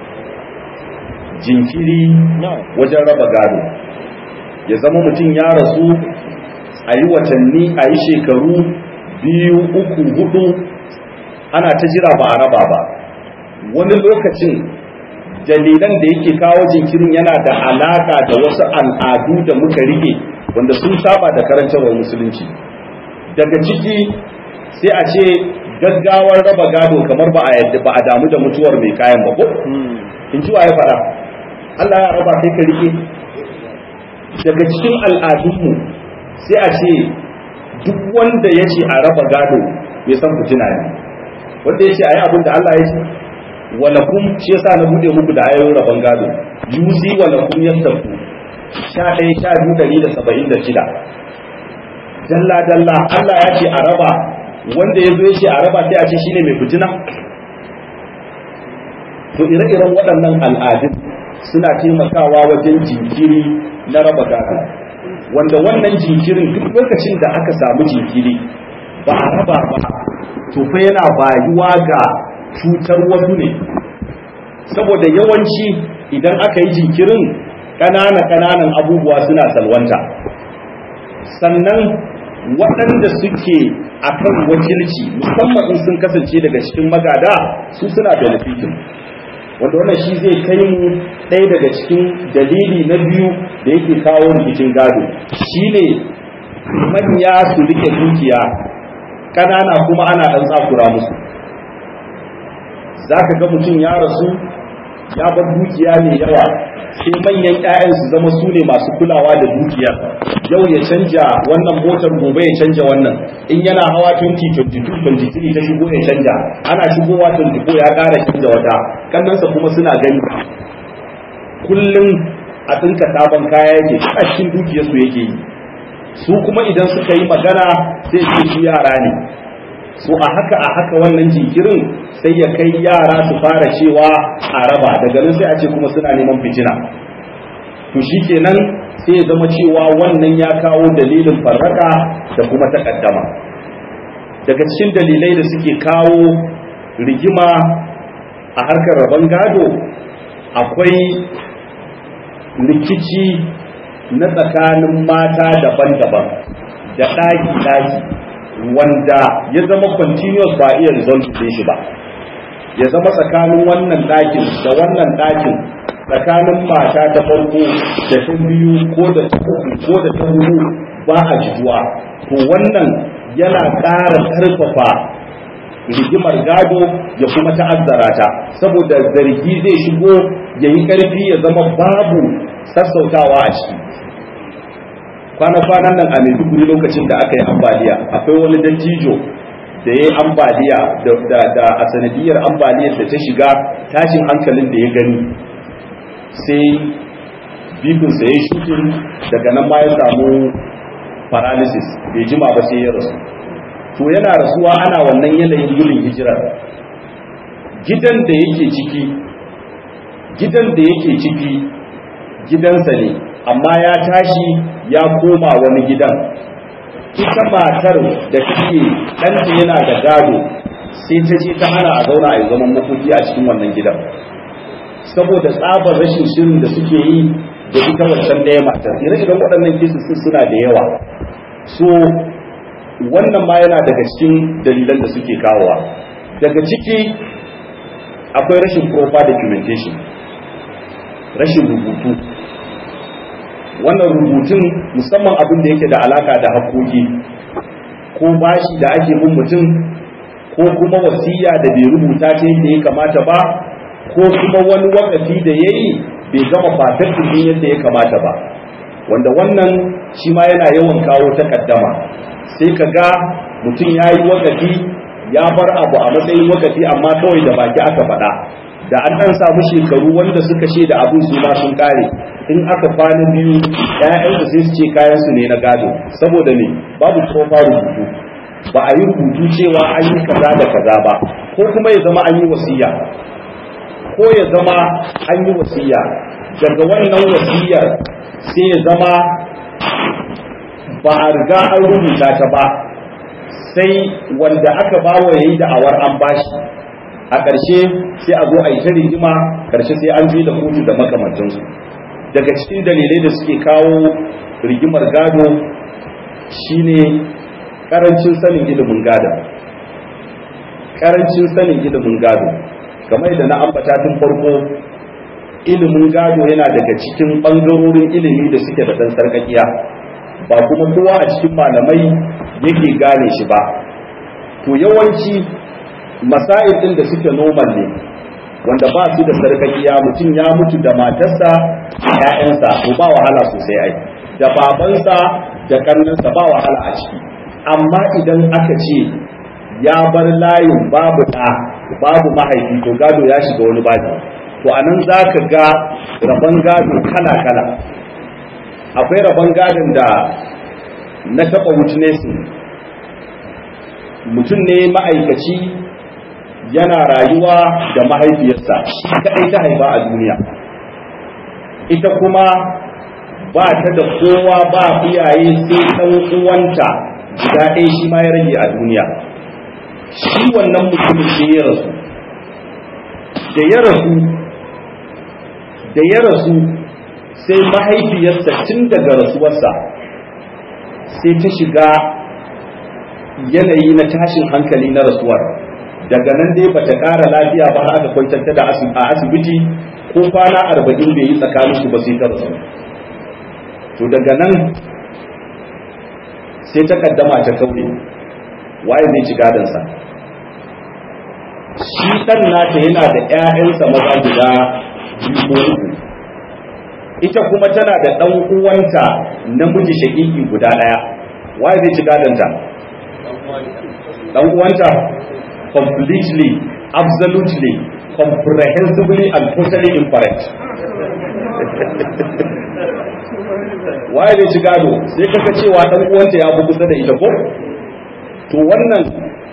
jinkiri wajen raba gado ya zama mutum ya rasu a yi watanni a yi shekaru biyu uku hudu ana ta jira ba a raba ba wani lokacin dalilan da yake kawo jinkirin yana da alaka da wasu al'adu da muka rike wanda sun saba da karantarwar musulunci daga ciki sai a ce gaggawar raba gado kamar ba a yadda ba a damu da mutuwar mai kayan ba ko in ji ya fara Allah ya raba kai ka rike daga cikin al'adunmu sai a ce duk wanda ya ce a raba gado bai san fitina ne wanda ya ce a yi abin da Allah ya ce walakum shi yasa na bude muku da ayoyin raban gado yuzi walakum yastafu sha ɗaya sha biyu ɗari da saba'in da shida dalla dalla Allah ya ce a raba wanda ya zo ya ce a raba sai a ce shine mai fitina to ire-iren waɗannan al'adun suna taimakawa wajen jinkiri na raba gado wanda wannan jinkirin duk lokacin da aka samu jinkiri ba a raba ba to fa yana bayuwa ga cutar wasu ne saboda yawanci idan aka yi jinkirin ƙanana-ƙananan abubuwa suna salwanta sannan waɗanda suke a kan wakilci musamman in sun kasance daga cikin magada su suna benefitin wanda wannan shi zai kai mu ɗaya daga cikin dalili na biyu da yake kawo rikicin gado shine manya su rike dukiya ƙanana kuma ana ɗan tsakura musu za ka ga mutum ya rasu ya bar dukiya mai yawa sai manyan 'ya'yan su zama su ne masu kulawa da dukiyar yau ya canja wannan motar gobe ya canja wannan in yana hawa 2022 23 ta shigo ya canja ana shigowa 24 ya ƙara canja wata kannansa kuma suna gani kullum a tsinka sabon kaya yake a cikin dukiyarsu yake yi su kuma idan suka yi magana sai ce su yara ne so a haka a haka wannan jinkirin sai ya kai yara su fara cewa a raba daga nan sai a ce kuma suna neman fitina to shikenan sai ya zama cewa wannan ya kawo dalilin farraka da kuma takaddama daga cikin dalilai da suke kawo rigima a harkar rabon gado akwai rikici na tsakanin mata daban-daban da ɗaki-ɗaki wanda ya zama continuous ba iya result ɗin shi ba ya zama tsakanin wannan ɗakin da wannan ɗakin tsakanin mata ta farko da ta biyu ko da ta uku ko da ta hudu ba a jituwa to wannan yana ƙara ƙarfafa rigimar gado ya kuma ta'azzara ta saboda zargi zai shigo ya yi ƙarfi ya zama babu sassautawa a ciki kwana-kwanan nan a maiduguri lokacin da aka yi ambaliya akwai wani dattijo da ya yi ambaliya da a sanadiyar ambaliyar da ta shiga tashin hankalin da ya gani sai bifinsa ya shukin daga nan ma ya samu paralysis bai jima ba sai ya rasu to yana rasuwa ana wannan yanayin gudun hijirar gidan da yake ciki gidan da yake ciki gidansa ne amma ya tashi ya koma wani gidan ita matar da take ɗanta yana da gado sai ta ce ta hana a zauna a yi zaman makoki a cikin wannan gidan saboda tsabar rashin shirin da suke yi da ita wancan ɗaya matar ire-iren waɗannan kesis suna da yawa so wannan ma yana daga cikin dalilan da suke kawowa daga ciki akwai rashin proper documentation rashin rubutu wannan rubutun musamman abin da yake da alaka da haƙoƙi ko bashi da ake bin mutum ko kuma wasiya da bai rubuta ta yadda ya kamata ba ko kuma wani wakafi da ya yi bai gama fatattin yadda ya kamata ba wanda wannan shi ma yana yawan kawo takaddama sai ka ga mutum ya yi wakafi ya bar abu a matsayin wakafi amma kawai da baki aka faɗa da an ɗan samu shekaru wanda suka ce da abin su ma sun kare in aka kwana biyu ƴaƴansu sai su ce kayan su ne na gado saboda ne babu tsofa rubutu ba a yi rubutu cewa an yi kaza da kaza ba ko kuma ya zama an yi wasiya ko ya zama an yi wasiya daga wannan wasiyar sai ya zama ba a riga an rubuta ta ba sai wanda aka bawa yayi da awar an bashi a ƙarshe sai a zo a yi ta rigima ƙarshe sai an je da kotu da makamantansu daga cikin dalilai da suke kawo rigimar gado shine karancin sanin ilimin gado karancin sanin ilimin gado kamar da na ambata tun farko ilimin gado yana daga cikin ɓangarorin ilimi da suke da ɗan sarƙaƙiya ba kuma kowa a cikin malamai yake gane shi ba to yawanci masail ɗin da suke normal ne wanda ba su da sarkakiya mutum ya mutu da matarsa da ƴaƴansa to ba wahala sosai ai da babansa da kannansa ba wahala a ciki amma idan aka ce ya bar layin babu ɗa babu mahaifi to gado ya shiga wani babi to anan za ka ga rabon gado kala kala akwai rabon gadon da na taɓa witnessing mutum ne ma'aikaci yana rayuwa da mahaifiyarsa shi kaɗai ta haifa a duniya ita kuma ba ta da kowa ba iyaye sai ɗan uwanta guda ɗaya shi ma ya rage a duniya shi wannan mutumin sai ya rasu da ya rasu da ya rasu sai mahaifiyarsa tun daga rasuwarsa sai ta shiga yanayi na tashin hankali na rasuwar daga nan dai bata ƙara lafiya ba aka kwantar da a asibiti ko kwana arba'in bai yi tsakanin su ba sai ta rasu to daga nan sai ta kaddama ta kaure waye zai ci gadansa shi ɗan nata yana da ‘ya'yansa maza guda biyu ko uku ita kuma tana da ɗan uwanta namiji shaƙiƙi guda ɗaya waye zai ci gadanta ɗan uwanta completely, absolutely, comprehensively and totally incorrect. Waye zai ci gado sai kaka cewa ɗan uwanta ya fi kusa da ita ko? To wannan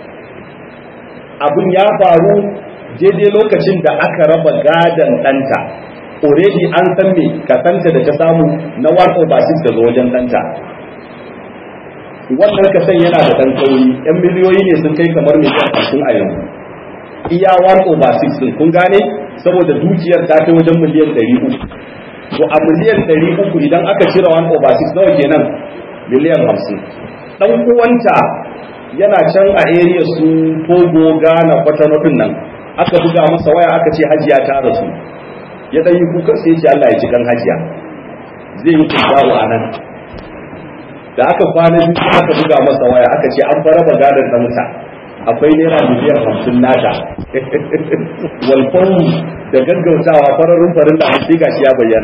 abin ya faru daidai lokacin da aka raba gadon ɗanta. Already an san me kasanta da ta samu na 1 over 6 daga wajen ɗanta. wannan kasan yana da ɗan kauri yan miliyoyi ne sun kai kamar miliyan hamsin a yanzu iya 1 over 6 din kun gane saboda dukiyar ta kai wajen miliyan 300 to a miliyan 300 idan aka cire 1 over 6 nawa kenan miliyan 50 dan uwanta yana can a area su Togo Ghana Kwatano nan aka buga masa waya aka ce hajiya ta rasu ya dan yi kuka sai ya ce Allah ya ji kan hajiya zai yi kubaru a nan da aka kwana biyu aka buga masa waya aka ce an fara gadon ɗansa akwai naira miliyan hamsin nata walfawu da gaggautawa fararun farin da sai gashi ya bayyana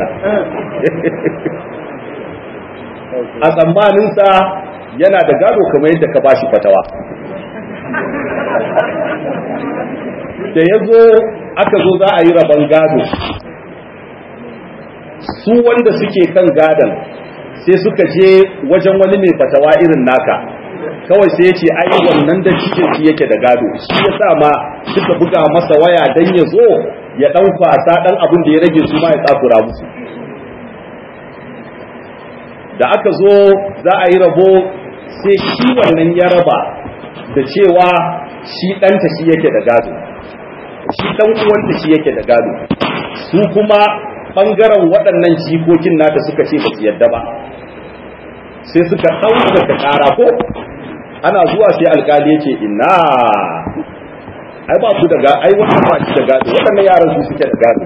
a tsammaninsa yana da gado kamar yadda ka bashi fatawa da ya zo aka zo za a yi rabon gado su wanda suke kan gadon sai suka je wajen wani mai fatawa irin naka kawai sai ya ce ai wannan da shi shi yake da gado shi ya sa ma suka buga masa waya dan ya zo ya dan kwasa dan abin da ya rage su ma ya tsakura musu da aka zo za a yi rabo sai shi wannan ya raba da cewa shi ɗanta shi yake da gado shi ɗan uwanta shi yake da gado su kuma ɓangaren waɗannan jikokin nata suka ce ba su yadda ba sai suka ɗaukaka ƙara ko ana zuwa sai alƙali yake ina ai ba su da gado ai wannan ba shi da gado waɗannan yaran su suke da gado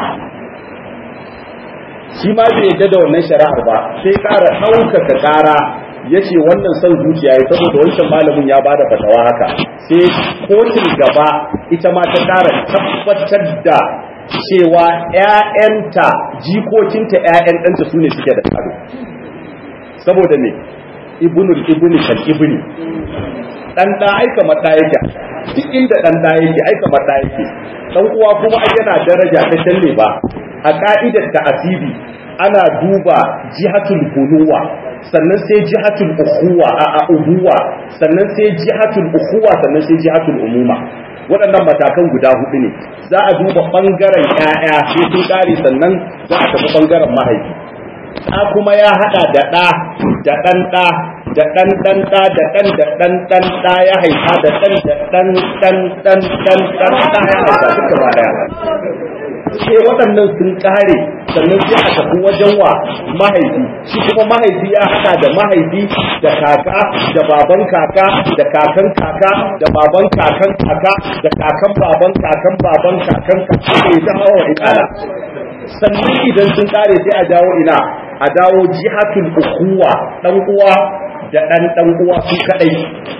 shi ma bai yadda da wannan shari'ar ba sai ƙara ɗaukaka ƙara ya ce wannan son zuciya ya saboda wancan malamin ya bada fatawa haka sai kotun gaba ita ma ta ƙara tabbatar da cewa ‘ya'yanta jikokinta ‘ya'yan ɗanta su ne suke da gado saboda ne ibnul ibni kan ibni ɗan ɗa aika maɗa yake duk inda ɗan ɗa yake aika maɗa yake ɗan uwa kuma ai yana daraja ta talle ba a ka'idar ta asibi ana duba jihatul kunuwa sannan sai jihatul ukhuwa a ubuwa sannan sai jihatul ukhuwa sannan sai jihatul umuma waɗannan matakan guda hudu ne za a duba ɓangaren ƴaƴa sai sun ƙare sannan za a tafi ɓangaren mahaifi ɗa kuma ya haɗa da ɗa da ɗan ɗa da ɗan ɗan ɗa da ɗan da ɗan ɗan ɗa ya haifa da ɗan da ɗan ɗan ɗan ɗan ɗan ɗa ya haifa duka ba ɗaya sai waɗannan sun ƙare sannan sai a tafi wajen wa mahaifi shi kuma mahaifi ya haɗa da mahaifi da kaka da baban kaka da kakan kaka da baban kakan kaka da kakan baban kakan baban kakan kaka da ya zama wa ikala sannan idan sun ƙare sai a dawo ina a dawo jihatul ukuwa dan uwa da dan dan uwa su kadai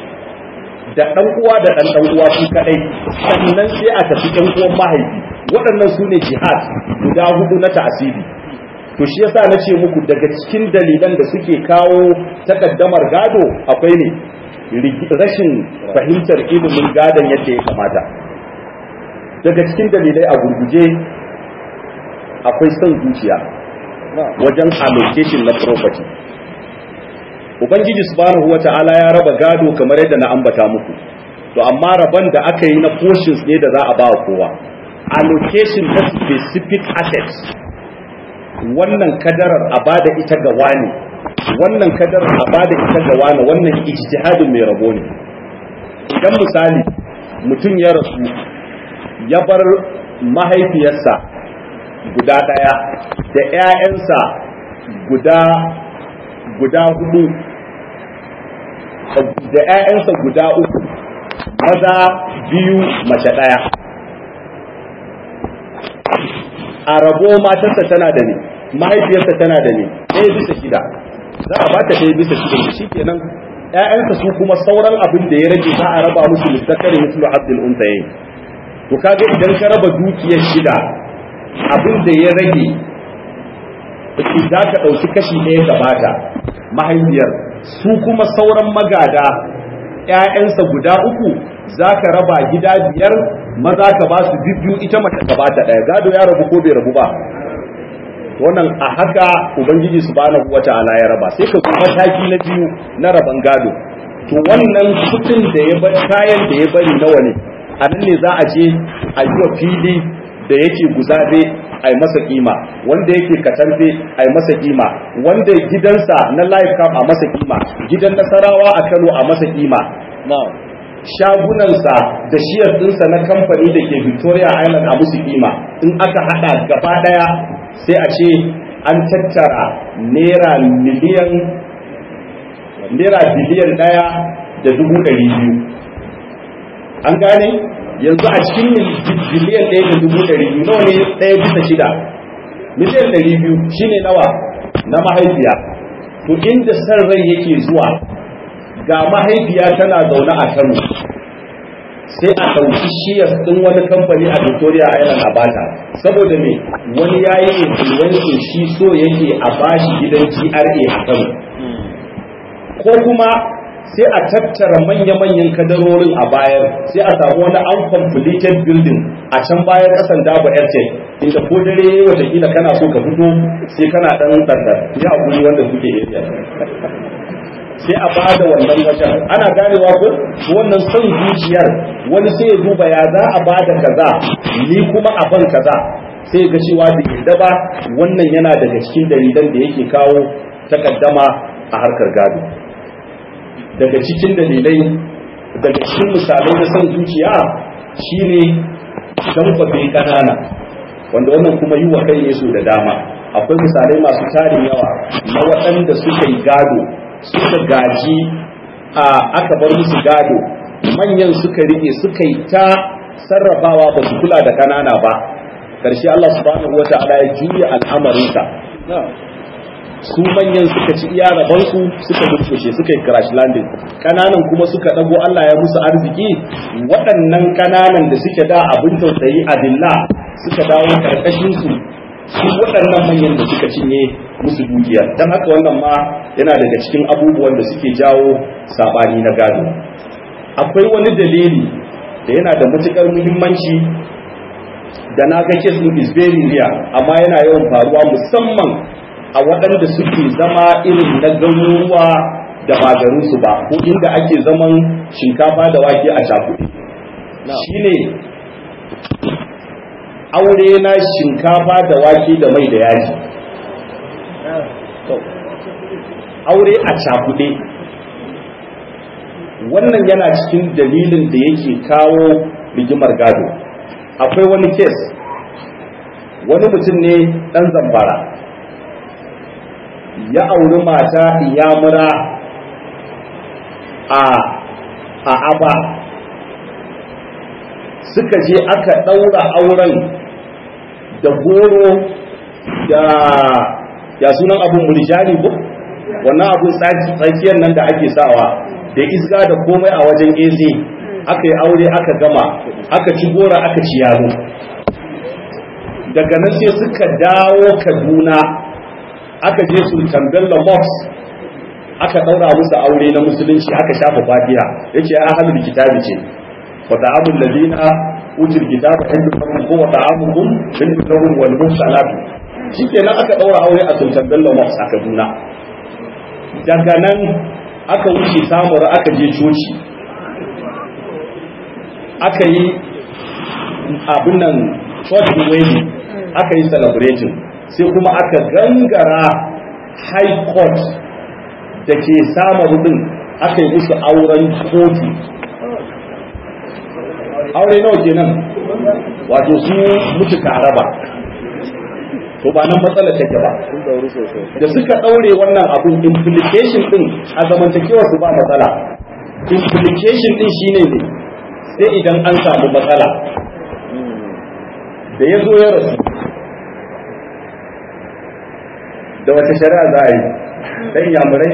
da ɗan uwa da ɗan ɗan uwa su kaɗai sannan sai a tafi ɗan uwan mahaifi waɗannan su ne jihad guda hudu na ta'asiri to shi yasa na ce muku daga cikin dalilan da suke kawo takaddamar gado akwai ne rashin fahimtar ilimin gadon yadda ya kamata daga cikin dalilai a gurguje akwai son zuciya wajen allocation na property ubangiji subhanahu wata'ala ya raba gado kamar yadda na ambata muku to amma raban da aka yi na portions ne da za a ba kowa allocation na specific assets wannan kadarar a bada ita ga wani wannan kadarar a bada ita ga wani wannan ijtihadin mai rabo ne idan misali mutum ya rasu ya bar mahaifiyarsa guda ɗaya da 'ya'yansa guda guda hudu da 'ya'yansa guda uku maza biyu mace ɗaya a rabo matarsa tana da ne mahaifiyarsa tana da ne ɗaya bisa shida za a ba ta ɗaya bisa shida shi kenan ‘ya'yansa su kuma sauran abin da ya rage za a raba musu littattare musu abdul unsayin to kaga idan ka raba dukiyar shida abin da ya rage za ka ɗauki kashi ɗaya gabata mahaifiyar su kuma sauran magada ‘ya'yansa guda uku za ka raba gida biyar maza ka ba su biyu ita mace gabata ɗaya gado ya rabu ko bai rabu ba wannan a haka ubangiji subhanahu wata'ala ya raba sai ka kuma mataki na biyu na raban gado to wannan kudin da ya bari kayan da ya bari nawa ne a nan ne za a je a yi wa fili da yake guzabe a yi masa kima wanda yake katambe a yi masa kima wanda gidansa na life camp a masa kima gidan nasarawa a kano a masa kima shagunansa da shiyar dinsa na kamfani da ke victoria island a musu kima in aka hada gaba daya sai a ce an tattara naira miliyan naira biliyan daya da dubu ɗari biyu an gane yanzu a cikin biliyan ɗaya da dubu ɗari biyu nawa ne ɗaya bisa shida miliyan ɗari biyu shine nawa na mahaifiya to inda san rai yake zuwa ga mahaifiya tana zaune a kano sai a ɗauki shiyas ɗin wani kamfani a victoria island a bata saboda me wani ya yi influencing shi so yake a bashi gidan gra a kano ko kuma sai a tattara manya-manyan kadarorin a bayar sai a samu wani uncompleted building a can bayan kasan dabo airtel inda ko dare watakila kana so ka fito sai kana dan tsandar ya guri wanda suke area sai a bada wannan wajen ana ganewa ko wannan son zuciyar wani sai ya duba ya za a bada kaza ni kuma a ban kaza sai ga cewa da yadda ba wannan yana daga cikin dalilan da yake kawo takaddama a harkar gado daga cikin dalilai daga cikin misalai na son zuciya shine damfafe kanana wanda wannan kuma yi wa kai ne su da dama akwai misalai masu tarin yawa na waɗanda suka yi gado suka gaji a aka bar musu gado manyan suka rike suka yi ta sarrafawa ba su kula da kanana ba karshe Allah subhanahu wa ta'ala ya juya al'amarinsa su manyan suka ci iya rabansu suka durkushe suka yi crash landing kananan kuma suka dago Allah ya musu arziki waɗannan kananan da suke da abin tausayi a dilla suka dawo karkashin su su waɗannan manyan da suka cinye musu dukiya don haka wannan ma yana daga cikin abubuwan da suke jawo sabani na gado akwai wani dalili da yana da matukar muhimmanci da na ga case din is very rare amma yana yawan faruwa musamman a waɗanda suke zama irin na garuruwa da ba garinsu ba ko inda ake zaman shinkafa da wake a shakuɗi shine aure na shinkafa da wake da mai da yaji aure a cakuɗe wannan yana cikin dalilin da yake kawo rigimar gado akwai wani kes wani mutum ne ɗan zambara ya auri mata iyamura a a aba suka je aka ɗaura auren da goro da ya sunan abun murjani ko wannan abun tsakiyar nan da ake sawa da isga da komai a wajen eze aka yi aure aka gama aka ci gora aka ci yaro daga nan sai suka dawo kaduna aka je sultan bello mosque aka daura musu aure na musulunci aka shafa fatiha yace ahlul kitabi ce wa ta'amul ladina utul kitaba inda kuma ko wa ta'amukum inda lahum wal mursalat shikenan aka daura aure a sultan bello mosque a kaduna daga nan aka wuce samura aka je coci aka yi abin nan church wedding aka yi celebrating sai kuma aka gangara high court da ke samaru din aka yi musu auren kotu aure nawa kenan wato su mutu raba to ba nan matsala take ba da suka daure wannan abun implication din a zamantakewa su ba matsala implication din shine ne sai idan an samu matsala da ya zo ya rasu da wata shari'a za a yi dan yamurai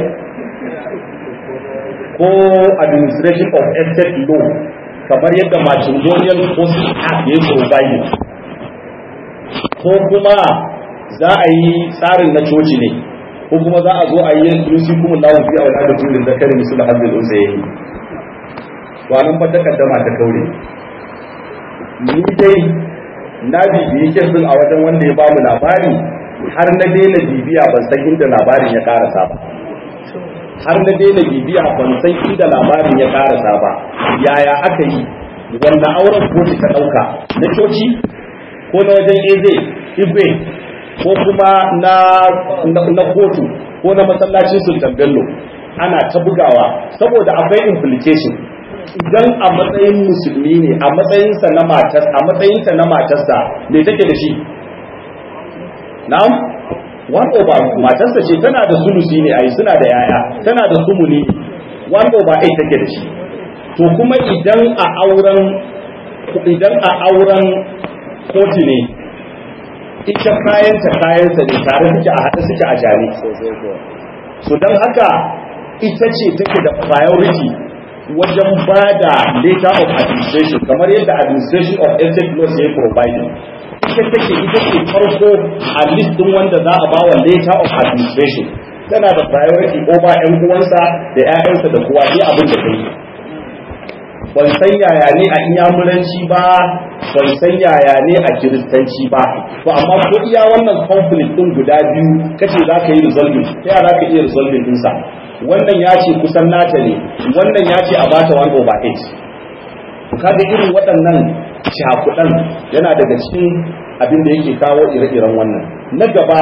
ko administration of estate law kamar yadda matrimonial process act ya yi provide ko kuma za a yi tsarin na coci ne ko kuma za a zo a yi yusi kuma lawo fi a wadda turin zakari musu da hannun unsa ya yi to nan fa takaddama ta kaure ni dai na bibiye kesin a wajen wanda ya bamu labari har na daina bibiya ban san inda labarin ya karasa ba har na daina bibiya ban san inda labarin ya karasa ba yaya aka yi wanda auren kotu ta dauka na coci ko na wajen eze igwe ko kuma na na kotu ko na masallacin sultan bello ana ta bugawa saboda akwai implication idan a matsayin musulmi ne a matsayinsa na matar a matsayinta na matarsa me take da shi na'am one over matarsa ce tana da sulusi ne ai suna da yaya tana da sumuni one over eight take da shi to kuma idan a auren idan a auren kotu ne ita kayanta kayansa ne tare suke a haɗe suke a jare so don haka ita ce take da priority wajen ba da letter of administration kamar yadda administration of estate laws ya provide ita take ita ce farko a list din wanda za a bawa letter of administration tana da priority over yan uwansa da ƴaƴansa da kowa sai abin da kai ban san yaya ne a inyamuranci ba ban san yaya ne a kiristanci ba to amma ko iya wannan conflict din guda biyu kace za ka yi resolving ta yaya za ka iya resolving ɗinsa wannan ya ce kusan nata ne wannan ya ce a bata 1 over 8 kaga irin waɗannan shakuɗan yana daga cikin abin da yake kawo ire-iren wannan na gaba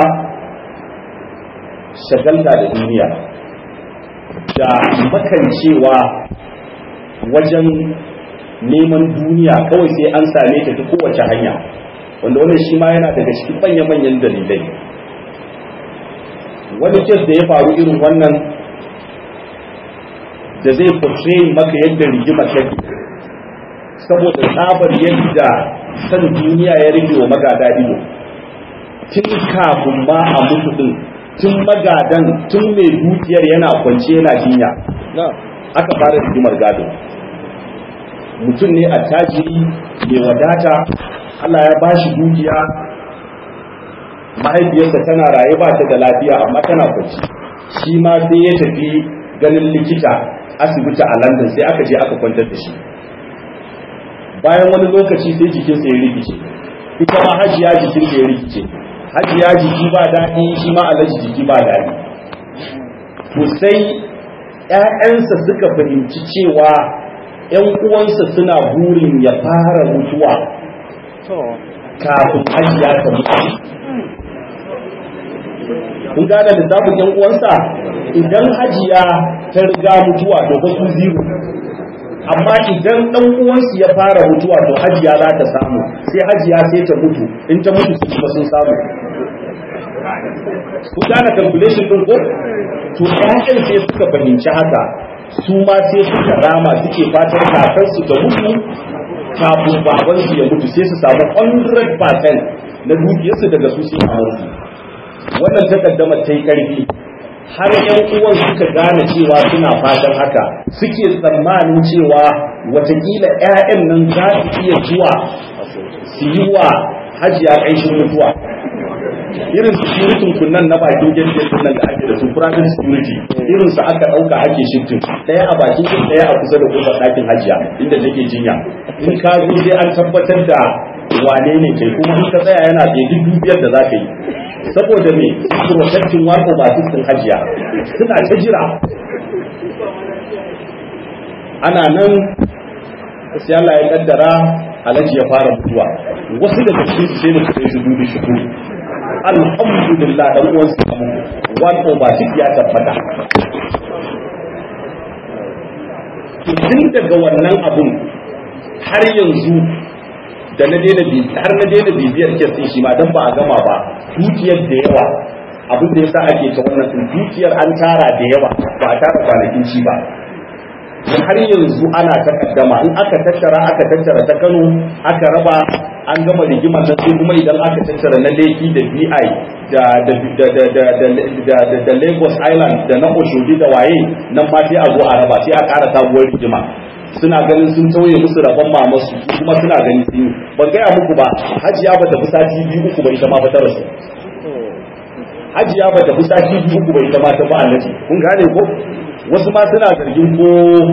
shagalta da duniya da makancewa wajen neman duniya kawai sai an same ta ta kowace hanya wanda wannan shi ma yana daga cikin manya-manyan dalilai wani kes da ya faru irin wannan da zai portray maka yadda rigima take saboda tsabar yadda san duniya ya rage wa magada ido tun kafin ma a mutu din tun magadan tun mai dukiyar yana kwance yana jinya aka fara rigimar gado mutum ne attajiri mai wadata Allah ya bashi dukiya mahaifiyarsa tana raye ba ta da lafiya amma tana kwanci shi ma sai ya tafi ganin likita asibiti a London sai aka je aka kwantar da shi bayan wani lokaci sai jikinsa ya rikice ita ma hajiya jikin ya rikice hajiya jiki ba daɗi shi ma alaji jiki ba daɗi to sai ‘ya'yansa suka fahimci cewa ‘yan uwansa suna burin ya fara mutuwa kafin hajiya ta mutu kun gane lissafin ‘yan uwansa idan hajiya ta riga mutuwa to ba su zero amma idan dan uwansu ya fara mutuwa to hajiya za ta samu sai hajiya sai ta mutu in ta mutu su kuma sun samu ku gane calculation din ko to ƴaƴan sai suka fahimci haka su ma sai suka rama suke fatan kakar su ta mutu kafin baban su ya mutu sai su samu 100% na dukiyarsu daga su sai a mutu wannan takaddama ta yi karfi har yan uwan suka gane cewa suna fatan haka suke tsammanin cewa watakila 'ya'yan nan za su iya zuwa su yi wa hajiya ƙanshin mutuwa irin security kunnan na bakin gate nan da ake da su private security irin su aka ɗauka ake shifting ɗaya a bakin gate ɗaya a kusa da kofar ɗakin hajiya inda take jinya in ka zo sai an tabbatar da wane ne kai kuma in ka tsaya yana da dubiyar da za ka yi saboda me protecting one over six din hajiya suna ta jira ana nan sai Allah ya kaddara alaji ya fara mutuwa wasu daga cikin su sai mutu sai su dubi shi ko alhamdulillah dan uwan su kamu one over six ya tabbata to tun daga wannan abun har yanzu da na daina har na daina bibiyar kes din shi ma dan ba a gama ba dukiyar da yawa abin da yasa ake ta wannan din dukiyar an tara da yawa ba a tara kwanakin ci ba har yanzu ana takaddama in aka tattara aka tattara ta Kano aka raba an gama rigimar da sai kuma idan aka tattara na Lekki da BI da da da da da da da Lagos Island da na Oshodi da waye nan ma sai a zo a raba sai a ƙara sabuwar rigima suna ganin sun tauye musu rabon mamasu kuma suna ganin sun yi ban gaya muku ba hajiya ba ta fi sati biyu uku ba ita ma ba ta rasu hajiya ba ta fi sati biyu uku ba ita ma ta ba alaji kun gane ko wasu ma suna zargin ko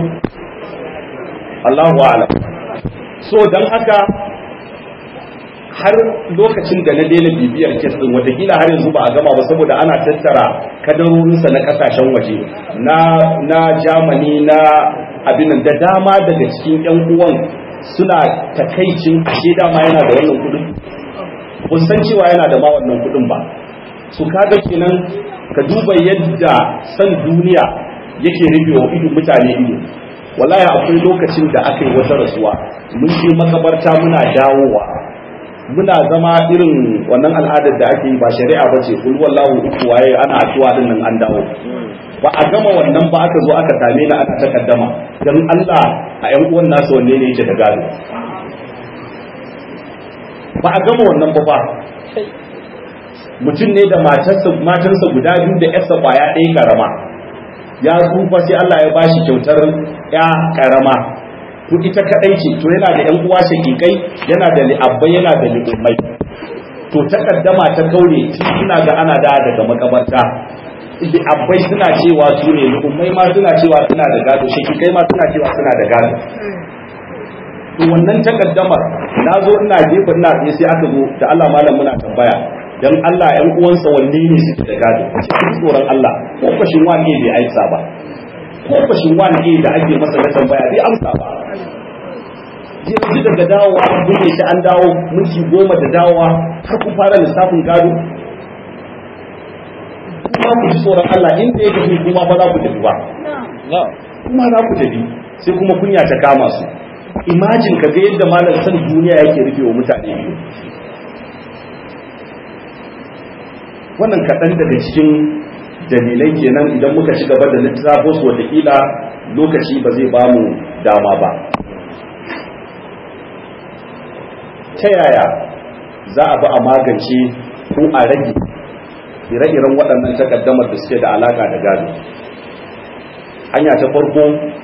Allahu a'lam so dan haka har lokacin da na daina bibiyar kes din watakila har yanzu ba a gama ba saboda ana tattara kadarorinsa na kasashen waje na na Germany na abin da dama daga cikin yan uwan suna takaicin ashe dama yana da wannan kudin kun san cewa yana da ma wannan kudin ba su kaga kenan ka duba yadda san duniya yake rufe wa ido mutane ido wallahi akwai lokacin da aka yi wata rasuwa mun je makabarta muna dawowa muna zama irin wannan al'adar da ake yi ba shari'a ba ce kul wallahu uku waye ana addu'a din nan an dawo ba a gama wannan ba aka zo aka same ni ana takaddama dan Allah a ƴan uwan nasu wanne ne yake da gado ba a gama wannan ba ba mutum ne da matarsa matarsa guda biyu da yarsa kwaya ɗaya karama ya tsufa sai Allah ya bashi kyautar ya karama to ita kadai ce to yana da yan uwa shakikai yana da li'abbai yana da li'ummai to takaddama ta kaure suna ga ana da daga makabarta li'abbai suna cewa su ne li'ummai ma suna cewa suna da gado shakikai ma suna cewa suna da gado to wannan takaddamar na zo ina jefa ina tsaye sai aka zo da Allah malam muna tambaya dan Allah ƴan uwansa wanne ne suke da gado cikin tsoron Allah ko fashin wani bai aisa ba ko fashin wani da ake masa na tambaya bai amsa ba yanzu daga dawowa an buɗe shi an dawo minti goma da dawowa har ku fara lissafin gado kuma ku ji tsoron Allah inda ya tafi kuma ba za ku tafi ba kuma za ku tafi sai kuma kunya ta kama su imajin ka ga yadda malam san duniya yake rufe wa mutane biyu wannan kaɗan daga cikin dalilai kenan idan muka ci gaba da littafin su watakila lokaci ba zai ba mu dama ba ta yaya za a bi a magance ko a rage ire-iren waɗannan takaddamar da suke da alaka da gado hanya ta farko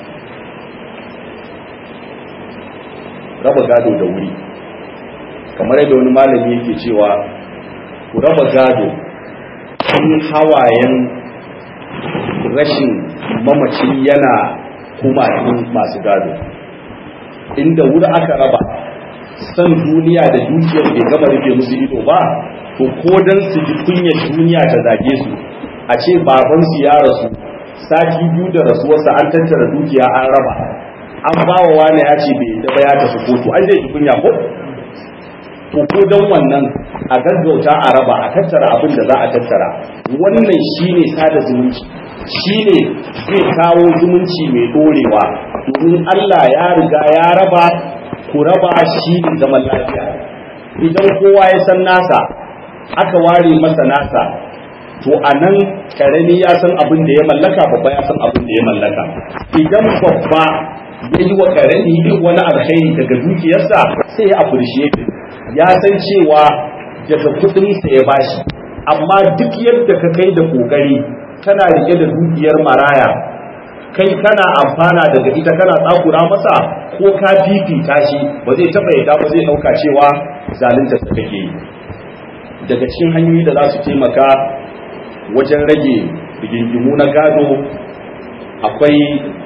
raba gado da wuri kamar yadda wani malami yake cewa ku raba gado tun hawayen rashin mamaci yana kuma masu gado inda wuri aka raba san duniya da dukiyar bai gama rufe musu ido ba to ko dan su ji kunyar duniya ta zage su a ce babansu ya rasu sati biyu da rasuwarsa an tattara dukiya an raba an ba wa wani ya ce bai da ya tafi kotu an zai ji kunya ko to ko dan wannan a gaggauta a raba a tattara abin da za a tattara wannan shine sada zumunci shine zai kawo zumunci mai dorewa domin Allah ya riga ya raba ku raba shi ne zaman lafiya idan kowa ya san nasa aka ware masa nasa to a nan karami ya san abin da ya mallaka babba ya san abin da ya mallaka idan babba ya yi wa karami wani alkhairi daga dukiyarsa sai ya appreciate ya san cewa daga kudinsa ya bashi amma duk yadda ka kai da kokari kana rike da dukiyar maraya kai kana amfana daga ita kana tsakura masa ko ka fifita shi ba zai taba yadda ba zai dauka cewa zalunta ta kake yi daga cikin hanyoyi da za su taimaka wajen rage rigingimu na gado akwai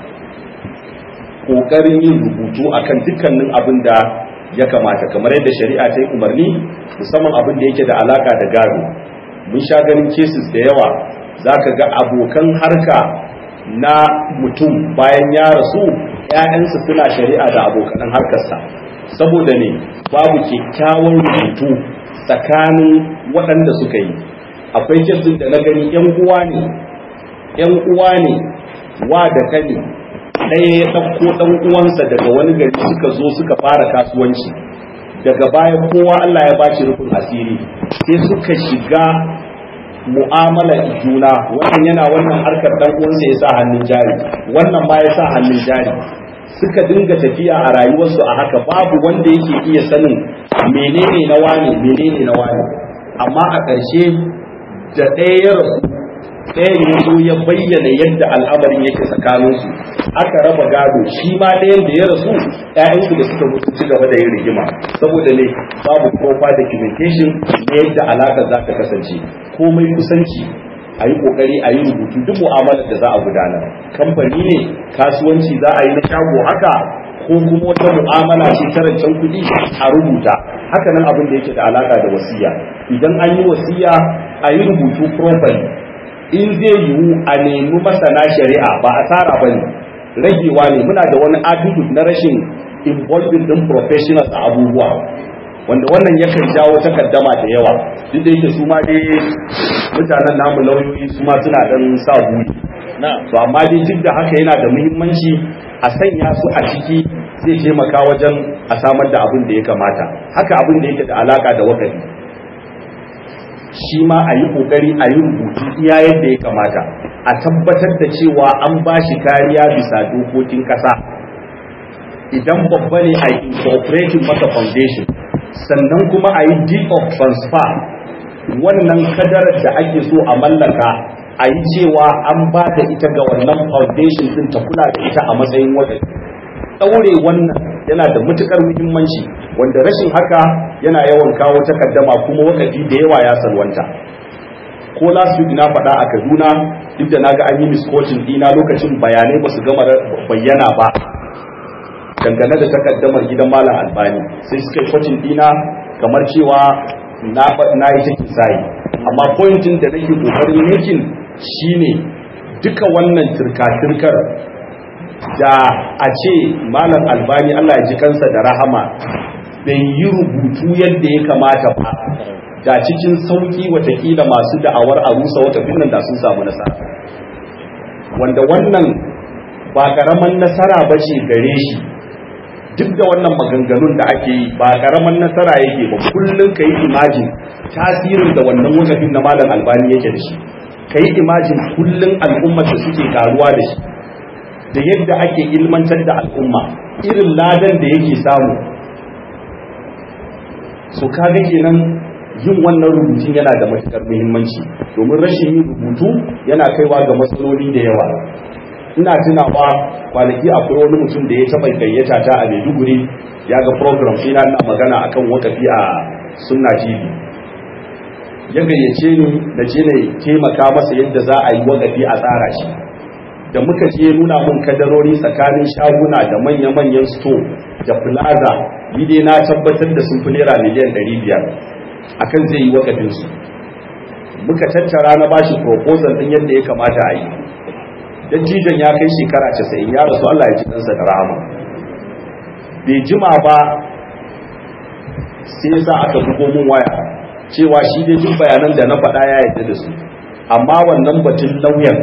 ƙoƙarin yin rubutu akan dukkanin abin da ya kamata kamar yadda shari'a ta yi umarni musamman abin da yake da alaka da gado mun sha ganin cases da yawa za ka ga abokan harka na mutum bayan ya rasu ‘ya'yansu suna shari'a da abokan harkarsa saboda ne babu kyakkyawan rubutu tsakanin waɗanda suka yi akwai kesin da na gani ‘yan uwa ne ‘yan uwa ne wa da kane ɗaya ya ɗauko ɗan uwansa daga wani gari suka zo suka fara kasuwanci daga baya kowa Allah ya bashi rufin asiri sai suka shiga mu'amala juna wannan yana wannan harkar dan uwansa ya sa hannun jari wannan ma ya sa hannun jari suka dinga tafiya a rayuwarsu a haka babu wanda yake iya sanin menene na wane menene na wane amma a ƙarshe da ɗaya ya rasu ɗaya ya zo ya bayyana yadda al'amarin yake tsakaninsu aka raba gado shi ma ɗayan da ya rasu ‘ya'yansu da suka mutu ci gaba da yin rigima saboda ne babu proper documentation na yadda alaƙar za ta kasance komai kusanci a yi ƙoƙari a yi rubutu duk mu'amalar da za a gudanar kamfani ne kasuwanci za a yi na shago haka ko kuma wata mu'amala ce ta rancen kuɗi a rubuta haka nan abin da yake da alaƙa da wasiya idan an yi wasiya a yi rubutu properly in zai yiwu a nemi masana shari'a ba asara ba ne ragewa ne muna da wani attitude na rashin involving din professionals a abubuwa wanda wannan yakan jawo takaddama da yawa duk da yake su ma dai mutanen namu lauyoyi su ma suna dan sa buri to amma dai duk da haka yana da muhimmanci a sanya su a ciki zai taimaka wajen a samar da abin da ya kamata haka abin da yake da alaka da wakafi shi ma a yi kokari a yi rubutu iya yadda ya kamata a tabbatar da cewa an ba shi kariya bisa dokokin kasa idan babba ne a yi incorporating masa foundation sannan kuma a yi deed of transfer wannan kadarar da ake so a mallaka a yi cewa an ba da ita ga wannan foundation din ta kula da ita a matsayin wadda ɗaure wannan yana da matukar muhimmanci wanda rashin haka yana yawan kawo takaddama kuma wakafi da yawa ya salwanta ko last week na faɗa a kaduna duk da naga an yi miscoaching dina lokacin bayanai ba su gama bayyana ba dangane da takaddamar gidan malam albani sai suka yi kwacin dina kamar cewa na na yi cikin sai amma pointin da nake kokarin making shine duka wannan turka-turkar da a ce malam albani Allah ya ji kansa da rahama bai yi rubutu yadda ya kamata ba da cikin sauki watakila masu da'awar a rusa wata finnan da sun samu nasara wanda wannan ba karaman nasara ba ce gare shi duk da wannan maganganun da ake yi ba karaman nasara yake ba kullum ka yi imajin tasirin da wannan wakafin na malam albani yake da shi ka yi imajin kullum al'ummar da suke karuwa da shi da yadda ake ilmantar da al'umma irin ladan da yake samu so kaga kenan yin wannan rubutun yana da matukar muhimmanci domin rashin yin rubutu yana kaiwa ga matsaloli da yawa ina tunawa kwanaki akwai wani mutum da ya taɓa gayyata ta a maiduguri ya ga program ina ina magana akan wakafi a sunna tv ya gayyace ni na je na taimaka masa yadda za a yi wakafi a tsara shi da muka je nuna mun kadarori tsakanin shaguna da manya-manyan store da plaza ni dai na tabbatar da sun fi naira miliyan 500 akan zai yi wakafin su muka tattara na bashi proposal din yadda ya kamata a yi dattijan ya kai shekara 90 ya rasu Allah ya ji ɗansa da rahama bai jima ba sai yasa aka bugo mun waya cewa shi dai duk bayanan da na faɗa ya yarda da su amma wannan batun lauyan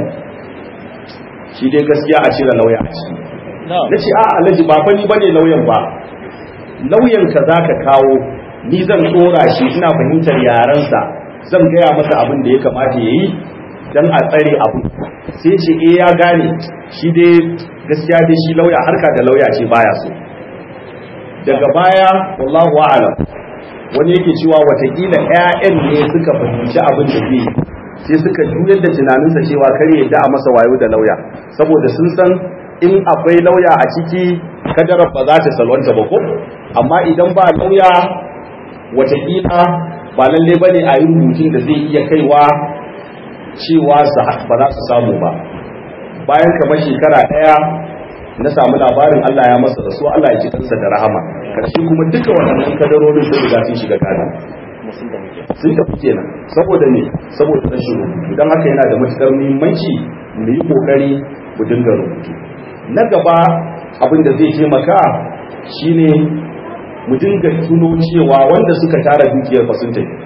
shi dai gaskiya a cire lauya a ciki na ce a alhaji ba fa ni bane lauyan ba lauyan ka za ka kawo ni zan tsora shi ina fahimtar yarensa zan gaya masa abin da ya kamata ya yi don a tsare abu sai ce eh ya gane shi dai gaskiya dai shi lauya harka da lauya ce baya so daga baya wallahu a'lam wani yake cewa watakila 'ya'yan ne suka fahimci abin da zai sai suka juyar da tunaninsa cewa kar yadda a masa wayo da lauya saboda sun san in akwai lauya a ciki kadarar ba za ta salwanta ba ko amma idan ba lauya watakila ba lalle ba ne a yi rubutun da zai iya kaiwa cewa ba za su samu ba bayan kamar shekara ɗaya na samu labarin Allah ya masa rasu Allah ya ci kansa da rahama karshe kuma duka waɗannan kadarorin sun riga sun shiga kana sun tafi kenan saboda ne saboda rashin rubutu don haka yana da matukar muhimmanci mu yi kokari mu dinga rubutu na gaba abin da zai taimaka shine mu dinga tuno cewa wanda suka tara dukiyar fa sun tafi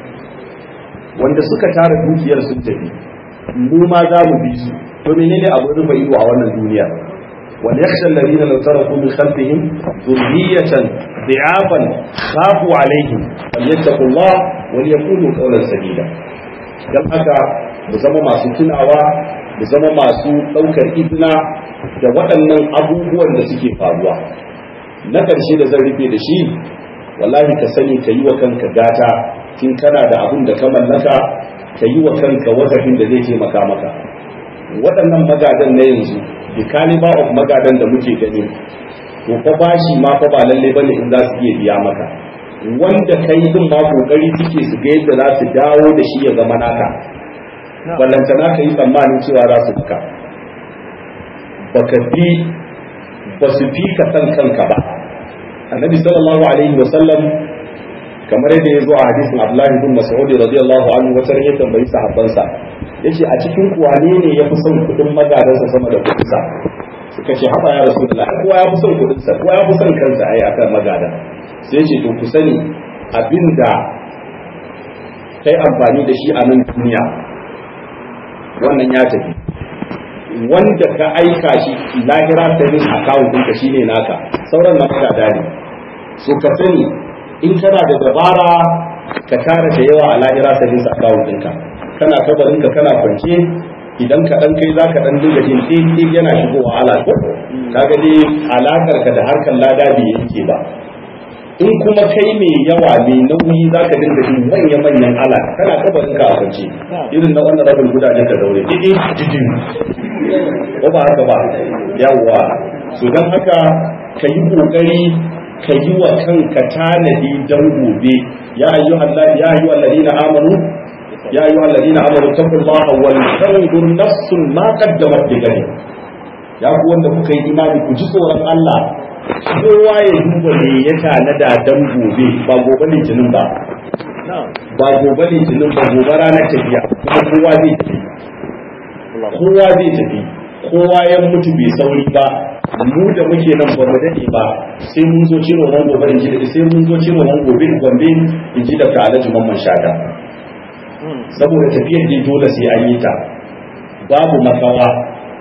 wanda suka tara dukiyar sun tafi mu ma za mu bi su to menene abin rufe ido a wannan duniya وليخشى الذين لو تركوا من خلفهم ذرية ضعافا خافوا عليهم فليتقوا الله وليقولوا قولا سديدا dan haka mu zama masu tunawa mu zama masu ɗaukar izina da waɗannan abubuwan da suke faruwa na ƙarshe da zan rufe da shi wallahi ka sani ka yi wa kanka gata tun kana da abun da ka mallaka ka yi wa kanka wazafin da zai taimaka maka waɗannan magadan na yanzu the caliber of magadan da muke gani to fa bashi ma fa ba lalle bane in za su iya biya maka wanda kai din ma kokari suke su ga yadda za su dawo da shi ya zama naka ballantana ka yi tsammanin cewa za su duka baka bi ba su fi ka san kanka ba annabi sallallahu alaihi wa sallam kamar yadda ya zo a hadisin abdullahi bin mas'ud radiyallahu anhu wata ya tambayi sahabbansa yace a cikin kuwane ne ya fi son kudin magadansa sama da kudinsa suka ce haba ya rasu da kowa ya fi son kudinsa kowa ya fi son kansa ai akan magada sai ce to ku sani abinda kai amfani da shi a nan duniya wannan ya tafi wanda ka aika shi lahira saving account ɗinka shine naka sauran na magada ne so ka sani in kana da dabara ka tara da yawa a lahira saving account ɗinka kana kabarinka kana kwance idan ka dan kai zaka dan dinga jin ɗin yana shigowa ala ko kaga dai alakar ka da harkar lada bai yake ba in kuma kai mai yawa mai nauyi zaka dinga jin manya manyan ala kana kabarinka a kwance irin na wannan rabin gudajen ka daure didi didi ko ba haka ba yawa so dan haka ka yi kokari ka yi wa kanka tanadi dan gobe ya ayyuhal ya ayyuhal ladina amanu يا أيها الذين آمنوا اتقوا الله ولتنظر نفس ما قدمت لغد ya ku wanda kuka yi imani ku ji tsoron Allah kowa ya duba me ya tanada dan gobe ba gobe litinin ba ba gobe litinin ba gobe ranar tafiya kuma kowa zai tafi kowa zai tafi kowa ya mutu bai sauri ba mu da muke nan ba mu dade ba sai mun zo ciro ran gobe in ji da sai mun zo ciro ran gobe gombe in ji da ka alhaji mamman shata saboda tafiyar ne dole sai an yi ta babu makawa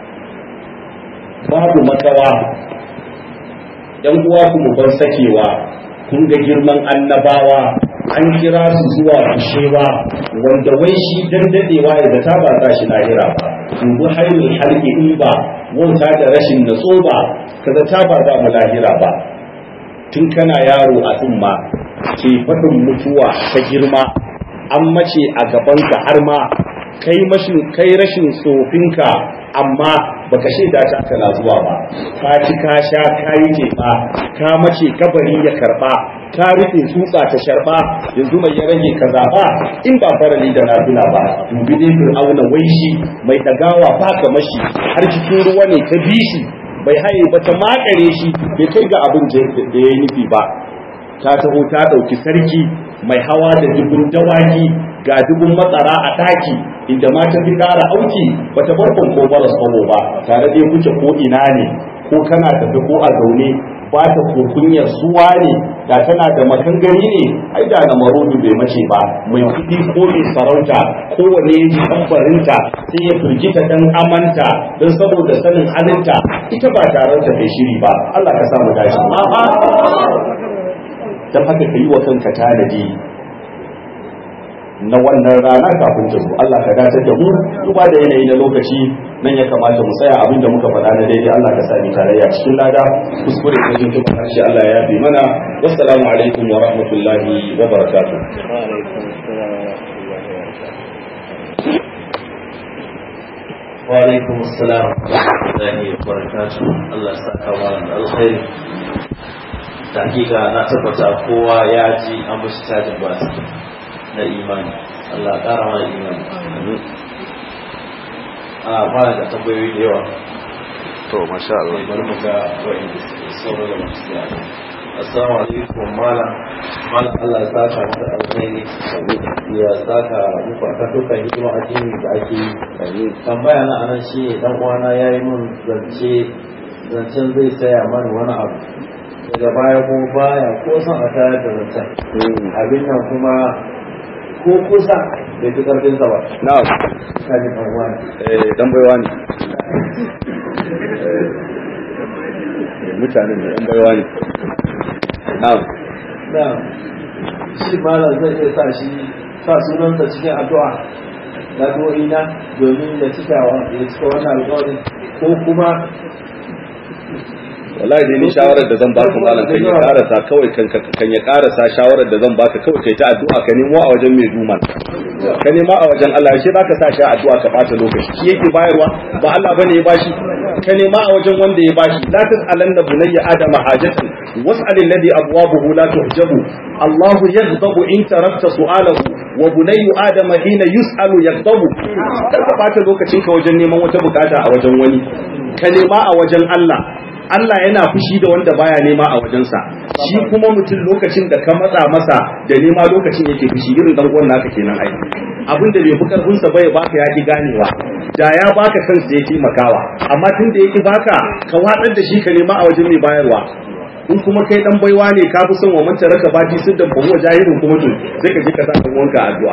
babu makawa yan uwa ku mu bar sakewa kun ga girman annabawa an kira su zuwa kushewa wanda wai shi dan dadewa ya zata ba za shi lahira ba dubu hayrul halqi in ba wauta da rashin natso ba ka zata ba za mu lahira ba tun kana yaro a tsumma ke faɗin mutuwa ta girma an mace a gabanka har ma kai mashin kai rashin tsofinka amma baka shaida ta kana zuwa ba ka ci ka sha ka yi jefa ka mace kabari ya karba ka rufe tsutsa ta sharba yanzu mai ya rage ka zaba in ba farali da nafila ba dubi dai fir'auna wai shi mai dagawa ba ka mashi har cikin ruwa ne ta bi shi bai haye ba ta makare shi bai kai ga abin da ya yi nufi ba ta taho ta ɗauki sarki mai hawa da dubun dawaki ga dubun matsara a taki inda ma ta fi ƙara auki bata bar ko baras kwabo ba tare da kuke ko ina ne ko kana tafi ko a zaune ba ta kokunyar suwa ne da tana da makangari ne ai da na marodu bai mace ba mai kuɗi ko mai sarauta kowane ya ji tambarinta sai ya firgita dan amanta don saboda sanin halinta ita ba taron ta kai shiri ba Allah ka samu dace dan haka ka yi wa kanka tanadi na wannan rana kafin ta zo Allah ka dace da mu duba da yanayi na lokaci nan ya kamata mu tsaya abin da muka faɗa na daidai Allah ka sani tarayya cikin lada kuskure da jin tuba harshe Allah ya yafe mana wassalamu alaikum wa rahmatullahi wa barakatuh wa alaikum assalam wa rahmatullahi wa barakatuh Allah ya saka mana da alkhairi da hakika na tabbata kowa ya ji an bashi tajin ba na imani Allah ya ƙara mana imani a fara da tambayoyi da yawa to masha Allah bari mu ga wa'inda suke sauran da masu siya assalamu alaikum malam malam Allah ya saka mata alkhairi ya saka muku a kan dukkan hidima addini da ake yi tambaya na anan shi ne dan uwana ya yi min zance zancen zai saya mani wani abu daga baya kuma baya ko son a tayar da zancen abin nan kuma ko kusa bai fi karfin sa ba na'am kaji dan uwa ne eh dan baiwa ne mutanen da dan baiwa ne na'am na shi malam zai iya sa shi sa sunansa cikin addu'a na na domin ya cika wa ya cika wannan alƙawarin ko kuma wallahi dai ni shawarar da zan baka malam kan ya karasa kawai kan kan ya karasa shawarar da zan baka kawai kai ta addu'a ka nemo a wajen mai duman ka nema a wajen Allah shi zaka sa shi a addu'a ka bata lokaci shi yake bayarwa ba Allah bane ya bashi ka nema a wajen wanda ya bashi la tas'alanna bunayya adama hajatan was'al alladhi abwabuhu la tuhjabu Allah yaghdabu in tarakta su'alahu wa bunayyu adama hina yus'alu yaghdabu kar ka bata lokacin ka wajen neman wata bukata a wajen wani ka nema a wajen Allah Allah yana fushi da wanda baya nema a wajensa shi kuma mutum lokacin da ka matsa masa da nema lokacin yake fushi irin dan uwan naka kenan ai abin da bai fi karfin sa bai baka ya ki ganewa da ya baka kansa ya taimakawa amma tun da yake baka ka watsar da shi ka nema a wajen mai bayarwa in kuma kai dan baiwa ne ka fi son wa manta raka baki sun dan bahuwa jahilin kuma to sai ka je ka sa dan wanka addu'a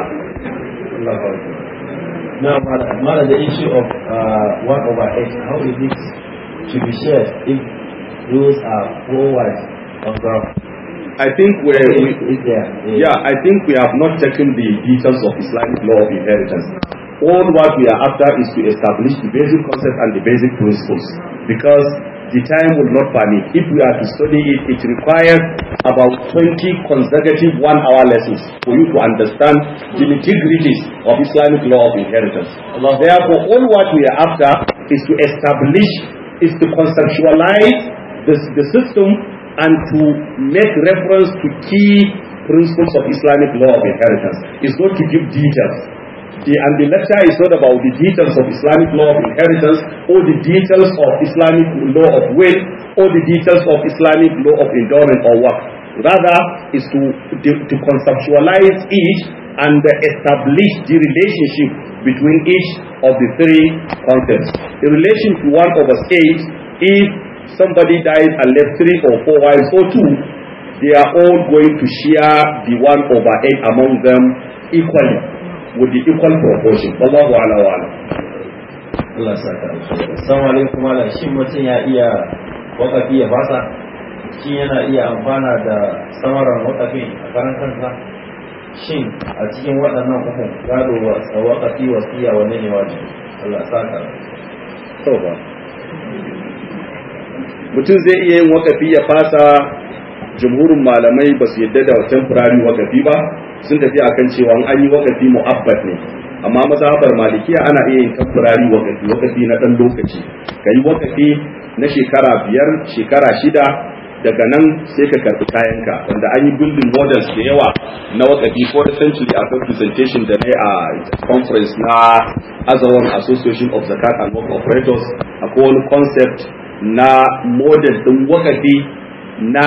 Now, Mala, the issue of uh, 1 over 8, how is it to be shared if those are four wives on ground? I think we Is, is there? a- Yeah, I think we have not taken the details of Islamic law of inheritance. All what we are after is to establish the basic concept and the basic principles because the time will not permit. If we are to study it, it requires about 20 consecutive one-hour lessons for you to understand the nitty-gritties of Islamic law of inheritance. Therefore, all what we are after is to establish, is to conceptualize the, the system and to make reference to key principles of Islamic law of inheritance. It's not to give details. The, and the lecture is not about the details of Islamic law of inheritance or the details of Islamic law of will or the details of Islamic law of endowment or work. rather is to, to, to conceptualize each and establish the relationship between each of the three concepts. In relation to 1 over 8, if somebody dies and left 3 or 4 wives or 2, they are all going to share the 1 over 8 among them equally with the equal proportion. Wallahu ala wa ala. Allah saka Assalamu alaikum malam shin mutum ya iya wakafi ya fasa shin yana iya amfana da samaran wakafin a karan kansa shin a cikin waɗannan uku gado wa wakafi wasiya wanne ne wajibi Allah saka To ba. Mutum zai iya yin wakafi ya fasa jumhurin malamai ba su yadda da temporary wakafi ba sun tafi akan cewa an yi wakafi mu'abbad ne amma mazhabar malikiya ana iya yin temporary wakafi wakafi na dan lokaci kai wakafi na shekara biyar shekara shida daga nan sai ka karbi kayanka wanda an yi building models da yawa na wakafi for century akwai presentation da na a conference na Azawan Association of Zakat and Work Operators akwai wani concept na model din wakafi na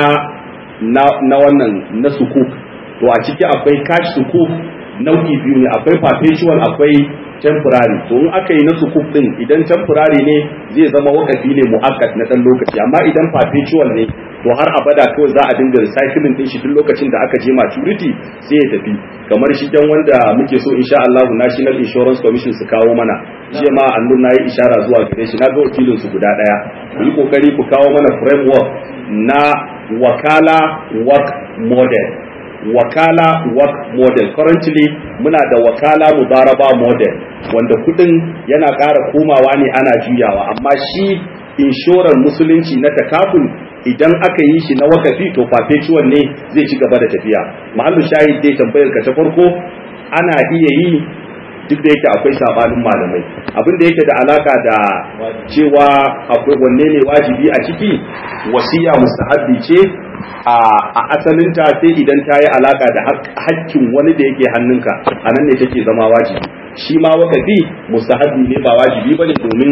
na na wannan na sukuk to a ciki akwai cash sukuk nau'i biyu ne akwai perpetual akwai temporary to in aka yi na sukuk din idan temporary ne zai zama wakafi ne mu'akkat na dan lokaci amma idan perpetual ne to har abada kawai za a dinga recycling din shi duk lokacin da aka je maturity sai ya tafi kamar shi dan wanda muke so insha Allah National Insurance Commission su kawo mana jiya ma annun nayi ishara zuwa gare shi na ga wakilin su guda daya ku yi kokari ku kawo mana framework na wakala work model wakala work model currently muna da wakala mudaraba model wanda kudin yana ƙara komawa ne ana juyawa amma shi inshorar musulunci na takaful idan aka yi shi na wakafi to perpetual ne zai ci gaba da tafiya mahallu shahid dai tambayar ka ta farko ana iya yi duk da yake akwai sabanin malamai abin da yake da alaka da cewa akwai wanne ne wajibi a ciki wasiya mustahabbi ce a asalinta sai idan ta yi alaka da hakkin wani da yake hannunka a nan ne take zama wajibi shi ma wakafi mustahabbi ne ba wajibi bane domin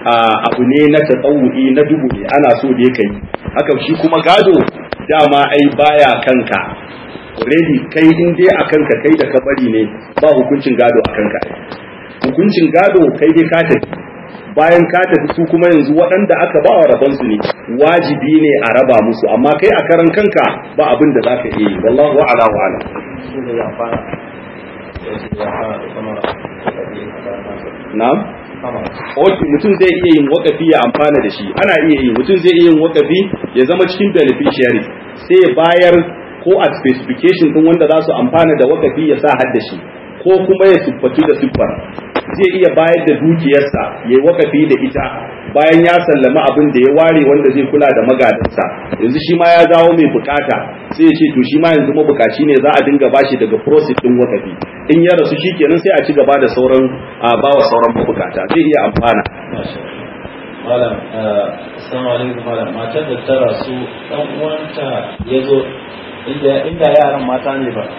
abu ne na tsawu'i na dubu ne ana so da kai haka shi kuma gado dama ai baya kanka already kai in dai a kanka kai da ka bari ne ba hukuncin gado a kanka hukuncin gado kai dai ka tafi bayan ka tafi su kuma yanzu waɗanda aka ba wa rabonsu ne wajibi ne a raba musu amma kai a karan kanka ba abin da za ka iya yi wallahu ala wa ala shi ne ya fara ya fara da samara wakafi a karan kansa na'am samara ok mutum zai iya yin wakafi ya amfana da shi ana iya yi mutum zai iya yin wakafi ya zama cikin beneficiary sai ya bayar ko a specification din wanda za su amfana da wakafi ya sa hadda shi ko kuma ya siffatu da siffar zai iya bayar da dukiyarsa ya yi wakafi da ita bayan ya sallama abin da ya ware wanda zai kula da magadansa yanzu shi ma ya zawo mai bukata sai ya ce to shi ma yanzu mabukaci ne za a dinga bashi daga process din wakafi in ya rasu shi kenan sai a ci gaba da sauran a bawa sauran mabukata zai iya amfana malam assalamu alaikum malam matar da ta rasu dan uwanta ya zo inda inda yaran mata ne ba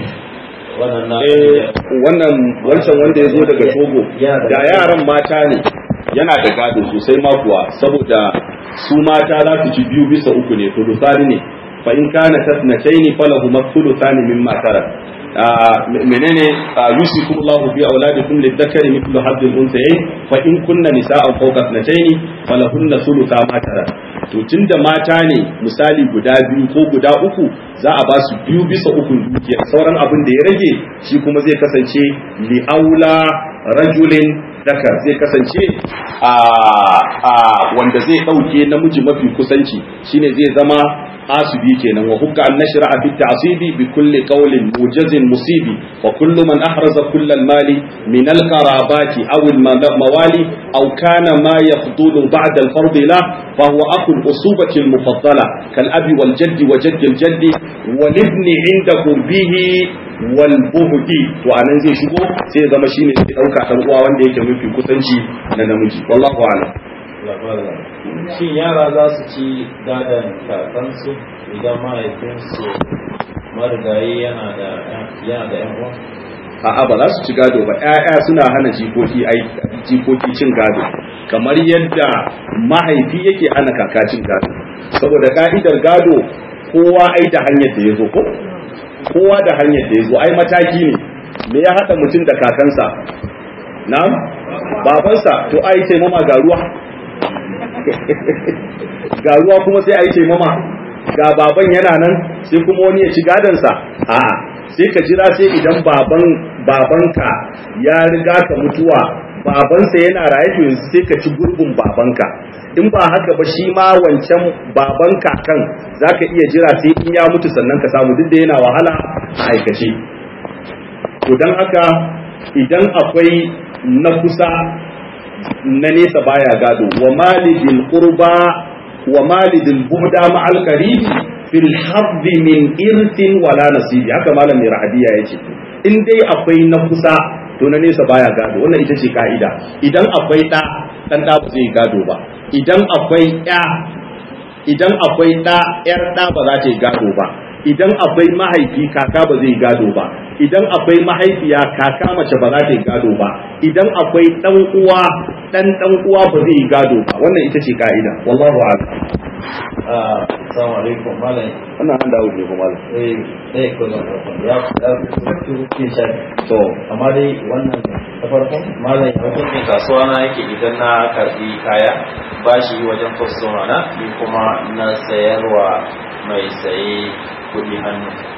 wannan na eh wannan wancan wanda ya zo daga togo Yana da da yaran mata ne yana da gado sosai ma kuwa saboda su mata za su ci biyu bisa uku ne tulusani ne fa in kana tasnataini falahu mathuluthani mimma tarak آه menene yusikum Allah fi auladikum lidhakari mithlu hadhihi al-unthayayn fa in kunna nisa'an fawqa ithnatayn falahunna thulutha ma tarak to tunda mata ne misali guda biyu ko guda uku za a ba su biyu bisa uku dukiya sauran abin da ya rage shi kuma zai kasance li aula rajulin dakar zai kasance a a wanda zai dauke namiji mafi kusanci shine zai zama asibi kenan wa hukka an nashra fi ta'sibi bi kulli qawlin mujazin musibi wa kullu man ahraza kull al mali min al qarabati aw al mawali aw kana ma yafdulu ba'da al fard la fa huwa akhu al usubati al mufaddala kal abi wal jaddi wa jaddi al jaddi wal ibni inda qurbihi wal buhdi to anan zai shigo sai ya zama shine sai dauka dan uwa wanda yake mafi kusanci na namiji wallahu a'lam shin yara za su ci gadon kakansu idan mahaifinsu marigayi yana da yana da yan uwa a'a ba za su ci gado ba ƴaƴa suna hana jikoki ai jikoki cin gado kamar yadda mahaifi yake hana kaka cin gado saboda ka'idar gado kowa ai da hanyar da ya zo ko kowa da hanyar da ya zo ai mataki ne me ya haɗa mutum da kakansa na babansa to ai taimama ga ruwa ga ruwa kuma sai ai taimama ga baban yana nan sai kuma wani ya ci gadansa a'a sai ka jira sai idan baban babanka ya riga ka mutuwa babansa yana raye to yanzu sai ka ci gurbin babanka in ba haka ba shi ma wancan baban kakan zaka iya jira sai in ya mutu sannan ka samu duk da yana wahala a aikace to dan haka idan akwai na kusa na nesa baya gado wa malidil qurba wa malidil buhda ma'al qaribi fil haddi min irtin wala nasibi haka malam mai rahadiya yace in dai akwai na kusa to na nesa baya gado wannan ita ce ka'ida idan akwai ɗa ɗan ɗa ba zai gado ba idan akwai ƴa idan akwai ɗa ƴar ɗa ba za ta yi gado ba idan akwai mahaifi kaka ba zai gado ba idan akwai mahaifiya kaka mace ba za ta yi gado ba idan akwai ɗan uwa ɗan ɗan uwa ba zai yi gado ba wannan ita ce ka'ida wallahu a'lam assalamu alaikum malam wannan an dawo ne kuma malam eh eh ko zan ya ya ki shafi to amma dai wannan ta farkon malam ya hukuncin kasuwa na yake idan na karbi kaya bashi wajen kwastoma na ni kuma na sayarwa mai saye kudi hannu